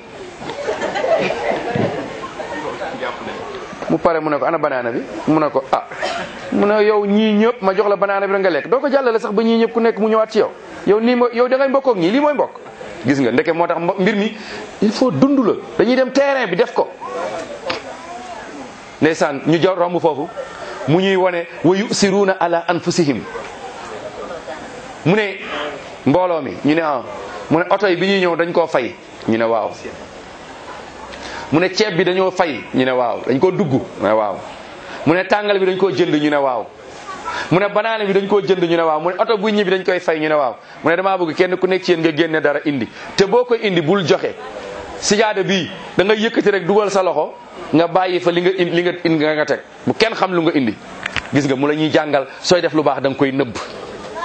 mu pare mu ne ko ana banaana bi mu ne ko ah mu ne yow ñii ñëpp ma jox la banaana bi rek nga lekk doo ko jàllale sax ba ñii ñëpp ku nekk mu ñëwaat ci yow yow nii mo yow da ngay mbokkook ñii lii mooy mbokk gis nga ndeke moo tax mbir mi il faut dund la dañuy dem terrain bi def ko ndeysaan ñu jaw romb foofu mu ñuy wone wa yusiruuna ala anfusihim mu ne mbooloo mi ñu ne ah mu ne oto yi bi ñuy ñëw dañ koo fay ñu ne waaw mu ne ceeb bi dañoo fay ñu ne waaw dañ koo dugg ñu ne waaw mu ne tàngal bi dañ koo jënd ñu ne waaw mu ne banaana bi dañ koo jënd ñu ne waaw mu ne oto bu ñibbi dañ koy fay ñu ne waaw mu ne damaa bëgg kenn ku nekk ci yéen nga génne dara indi te boo koy indi bul joxe sijaada bii da nga yëkkati rek dugal sa loxo nga bàyyi fa li nga li nga indi nga teg bu kenn xam lu nga indi gis nga mu la ñuy jàngal sooy def lu baax da nga koy nëbb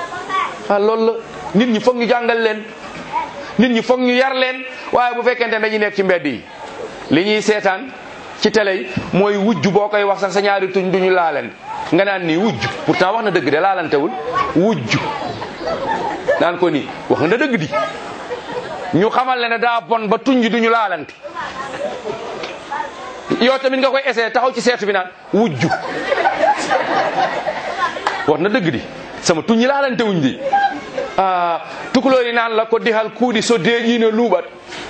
ah loolu la nit ñi foog ñu jàngal leen nit ñi foog ñu yar leen waaye bu fekkente ne dañuy nekk ci mbedd yi li ñuy seetaan ci télé yi mooy wujj boo koy wax sax sa ñaari tuñ duñu laaleen nga naan nii wujj pourtant wax na dëgg de laalantewul wujj naan ko nii wax na dëgg di ñu xamal le ne daa bon ba tuñ ji duñu laalante yow tamit nga koy essayé taxaw ci seetu bi naan wujj wax na dëgg di sama tuñ yi laalante wuñ di ah tukulóor yi naan la ko dixal kuudi so deeƴiino luuɓat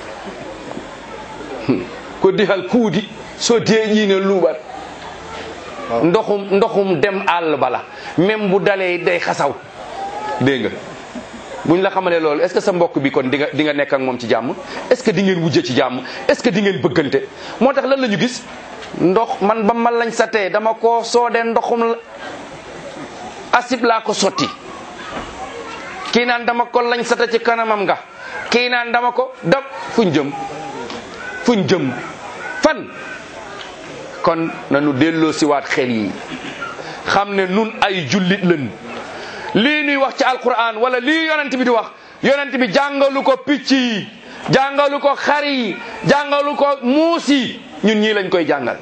ko dixal kuudi so deeƴiino luuɓat ndoxum ndoxum dem àll bala même bu dalee day xasaw dégg nga buñ la xamalee loolu est ce que sa mbokk bi kon di nga di nga nekk ak moom ci jàmm est ce que di ngeen wujje ci jàmm est ce que di ngeen bëggante moo tax lan la ñu gis ndox man ba ma lañ sa tee dama koo soodee ndoxum la asib laa ko sotti kii naan dama ko lañ sata ci kanamam nga kii naan dama ko dam fuñ jëm fuñ jëm fan kon nanu delloo siwaat xel yi xam ne nun ay jullit lañ lii nuy wax ci alquran wala lii yonent bi di wax yonent bi jàngalu ko picc yi jàngalu ko xar yi jàngalu ko muus yi ñun ñii lañ koy jàngal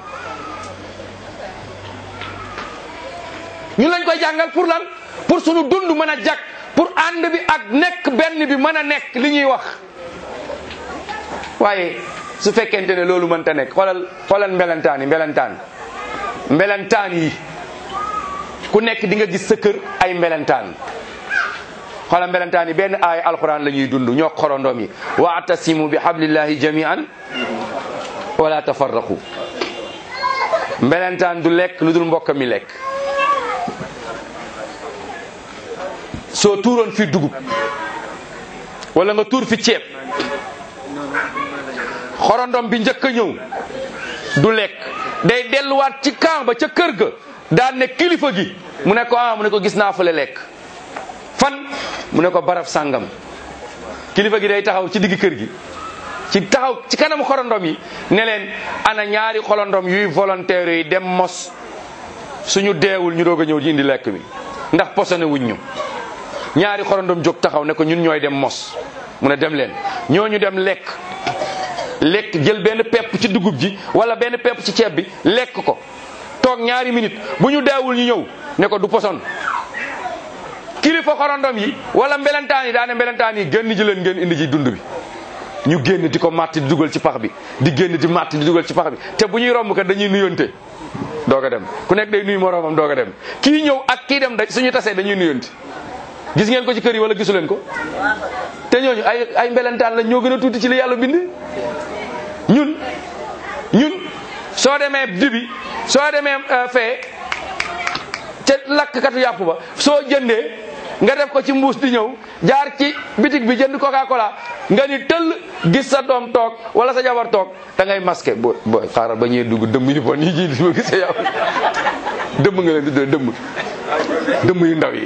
ñun lañ koy jàngal pour lan pour sunu dund mën a jag pour ànd bi ak nekk benn bi mën a nekk li ñuy wax waaye su fekkente ne loolu mënta nekk xoolal xoolal mbelantaan yi mbelantaan mbelantaan yi ku nekk di nga gis sa kër ay mbelantaan xoolal mbelantaan yi benn aaya alquran la ñuy dund ñoo xorondoom yi waatasimu bi hablillahi jamian wala tafarraqu mbelantaan du lekk lu dul mbokk mi lekk soo tuuroon fi dugub wala nga tuur fi ceeb xorondom bi njëkk a ñëw du lekk day delluwaat ci camp ba ca kër ga daan ne kilifa gi mu ne ko ah mu ne ko gis naa fële lekk fan mu ne ko barab sàngam kilifa gi day taxaw ci digg kër gi ci taxaw ci kanam xorondom yi ne leen ana ñaari xorondom yuy volontaire yi dem mos suñu deewul ñu doog a ñëw di indi lekk bi ndax posone wuñ ñu ñaari xorondom jóg taxaw ne ko ñun ñooy dem mos mu ne dem leen ñooñu dem lekk lekk jël benn pepp ci dugub ji wala benn pepp ci ceeb bi lekk ko toog ñaari minute bu ñu deewul ñu ñëw ne ko du poson kilifa xorondom yi wala mbelentaan yi daane mbelentaan yi génn ji leen ngeen indi ji dund bi ñu génn di ko màtt di dugal ci pax bi di génn di màtt di dugal ci pax bi te bu ñuy romb kat dañuy nuyonte doog a dem ku nekk day nuyu moroomam doog a dem kii ñëw ak kii dem da suñu tasee dañuy nuyonte gis ngeen ko ci kër yi wala gisu leen ko te ñooñu ay ay mbelentaan la ñoo gën a tuuti ci li yàlla bind ñun ñun soo demee dibi soo demee fee ca lakkatu yàpp ba soo jëndee nga def ko ci mbuus di ñëw jaar ci bitig bi jënd coca cola nga ni tëll gis sa doom toog wala sa jabar toog da ngay masqué bo booy xaaral ba ñuy dugg dëmm yu bon yi ji di ma gisee yow dëmm nga leen di dëmm dëmm yu ndaw yi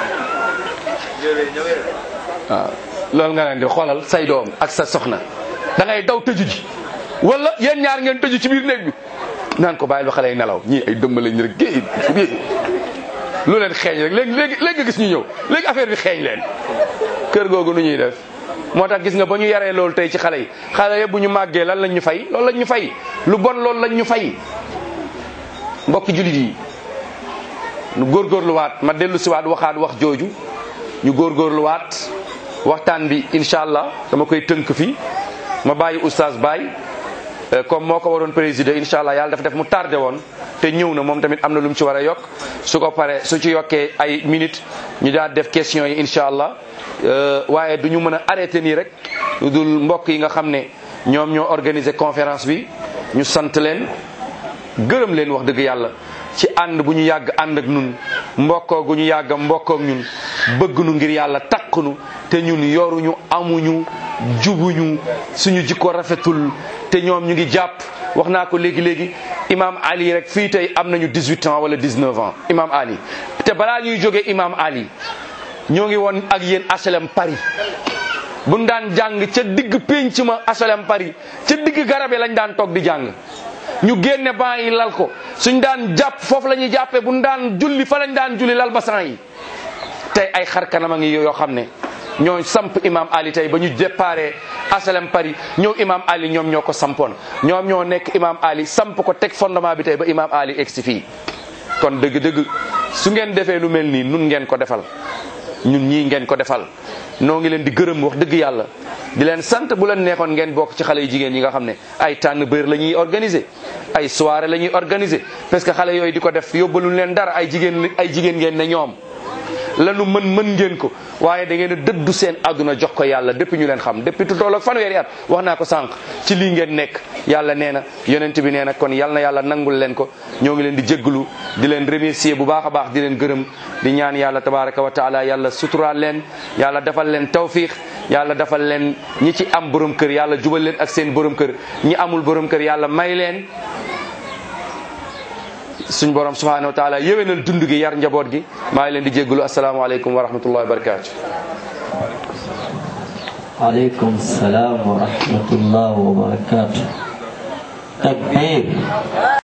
waaw loolu nga leen di xoolal say doom ak sa soxna da ngay daw tëju ji wala yéen ñaar ngeen tëju ci biir néeg bi naan ko bàyyil ba xale yi nelaw ñii ay dëmm lañ rek géej lu leen xeeñ rek léegi léegi léegi nga gis ñu ñëw léegi affaire bi xeeñ leen kër googu nu ñuy def moo tax gis nga ba ñu yaree loolu tey ci xale yi xale yëpp bu ñu màggee lan lañ ñu fay loolu lañ ñu fay lu bon loolu lañ ñu fay mbokki julit yi nu góorgóorluwaat ma dellu siwaat waxaat wax jooju ñu góorgóorluwaat waxtaan bi incha allah dama koy tënk fii ma bàyyi oustaz Baye comme moo ko waroon présider incha allah yàlla dafa def mu tardé woon te ñëw na moom tamit am na lu mu ci war a yokk su ko paree su ci yokkee ay minutes ñu daal def question yi incha allah waaye du ñu mën a arrêté nii rek lu dul mbokk yi nga xam ne ñoom ñoo organiser conférence bi ñu sant leen gërëm leen wax dëgg yàlla ci ànd bu ñu yàgg ànd ak ñun mbokkoo gu ñu yàgg mbokkoo ak ñun bëgg nu ngir yàlla takk nu te ñun yoruñu amuñu jubuñu suñu jikko rafetul te ñoom ñu ngi jàpp wax naa ko léegi léegi imam Ali rek fii tey am nañu 18 ans wala 19 ans imam Ali te balaa ñuy jógee imam Ali ñoo ngi woon ak yéen HLM Paris buñ daan jàng ca digg pénc ma HLM Paris ca digg garabe lañ daan toog di jàng ñu génne ban yi lal ko suñ daan jàpp foofu la ñuy jàppee buñ daan julli fa lañ daan julli lal basan yi tey ay xar kanam a ngi yoo xam ne ñoo samp imam Ali tey ba ñu déparé asalem Paris ñëw imam Ali ñoom ñoo ko sampoon ñoom ñoo nekk imam Ali samp ko teg fondement bi tey ba imam Ali egg si fii kon dëgg-dëgg su ngeen defee lu mel nii nun ngeen ko defal ñun ñii ngeen ko defal noo ngi leen di gërëm wax dëgg yàlla di leen sant bu leen neexoon ngeen bokk ci xale yu jigéen yi nga xam ne ay tànn bër la ñuy organiser ay soirée la ñuy organiser parce que xale yooyu di ko def yóbbaluñ leen dara ay jigéen ay jigéen ngeen ne ñoom lanu mën mën ngeen ko waaye da ngeen a dëddu seen àdduna jox ko yàlla depuis ñu leen xam depuis tu toll ak fanweeri at wax naa ko sànq ci lii ngeen nekk yàlla nee na yonent bi nee na kon yal na yàlla nangul leen ko ñoo ngi leen di jégglu di leen remercier bu baax a baax di leen gërëm di ñaan yàlla tabaraka wa taala yàlla suturaal leen yàlla defal leen tawfiq yàlla defal leen ñi ci am borom kër yàlla jubal leen ak seen borom kër ñi amul borom kër yàlla may leen suñ borom subhanahu wa taala yéwénal dund gi yar njaboot gi maa ngi leen di jégglu asalaamaaleykum wa rahmatullahi wa barakatu عليكم السلام ورحمة الله وبركاته تكبير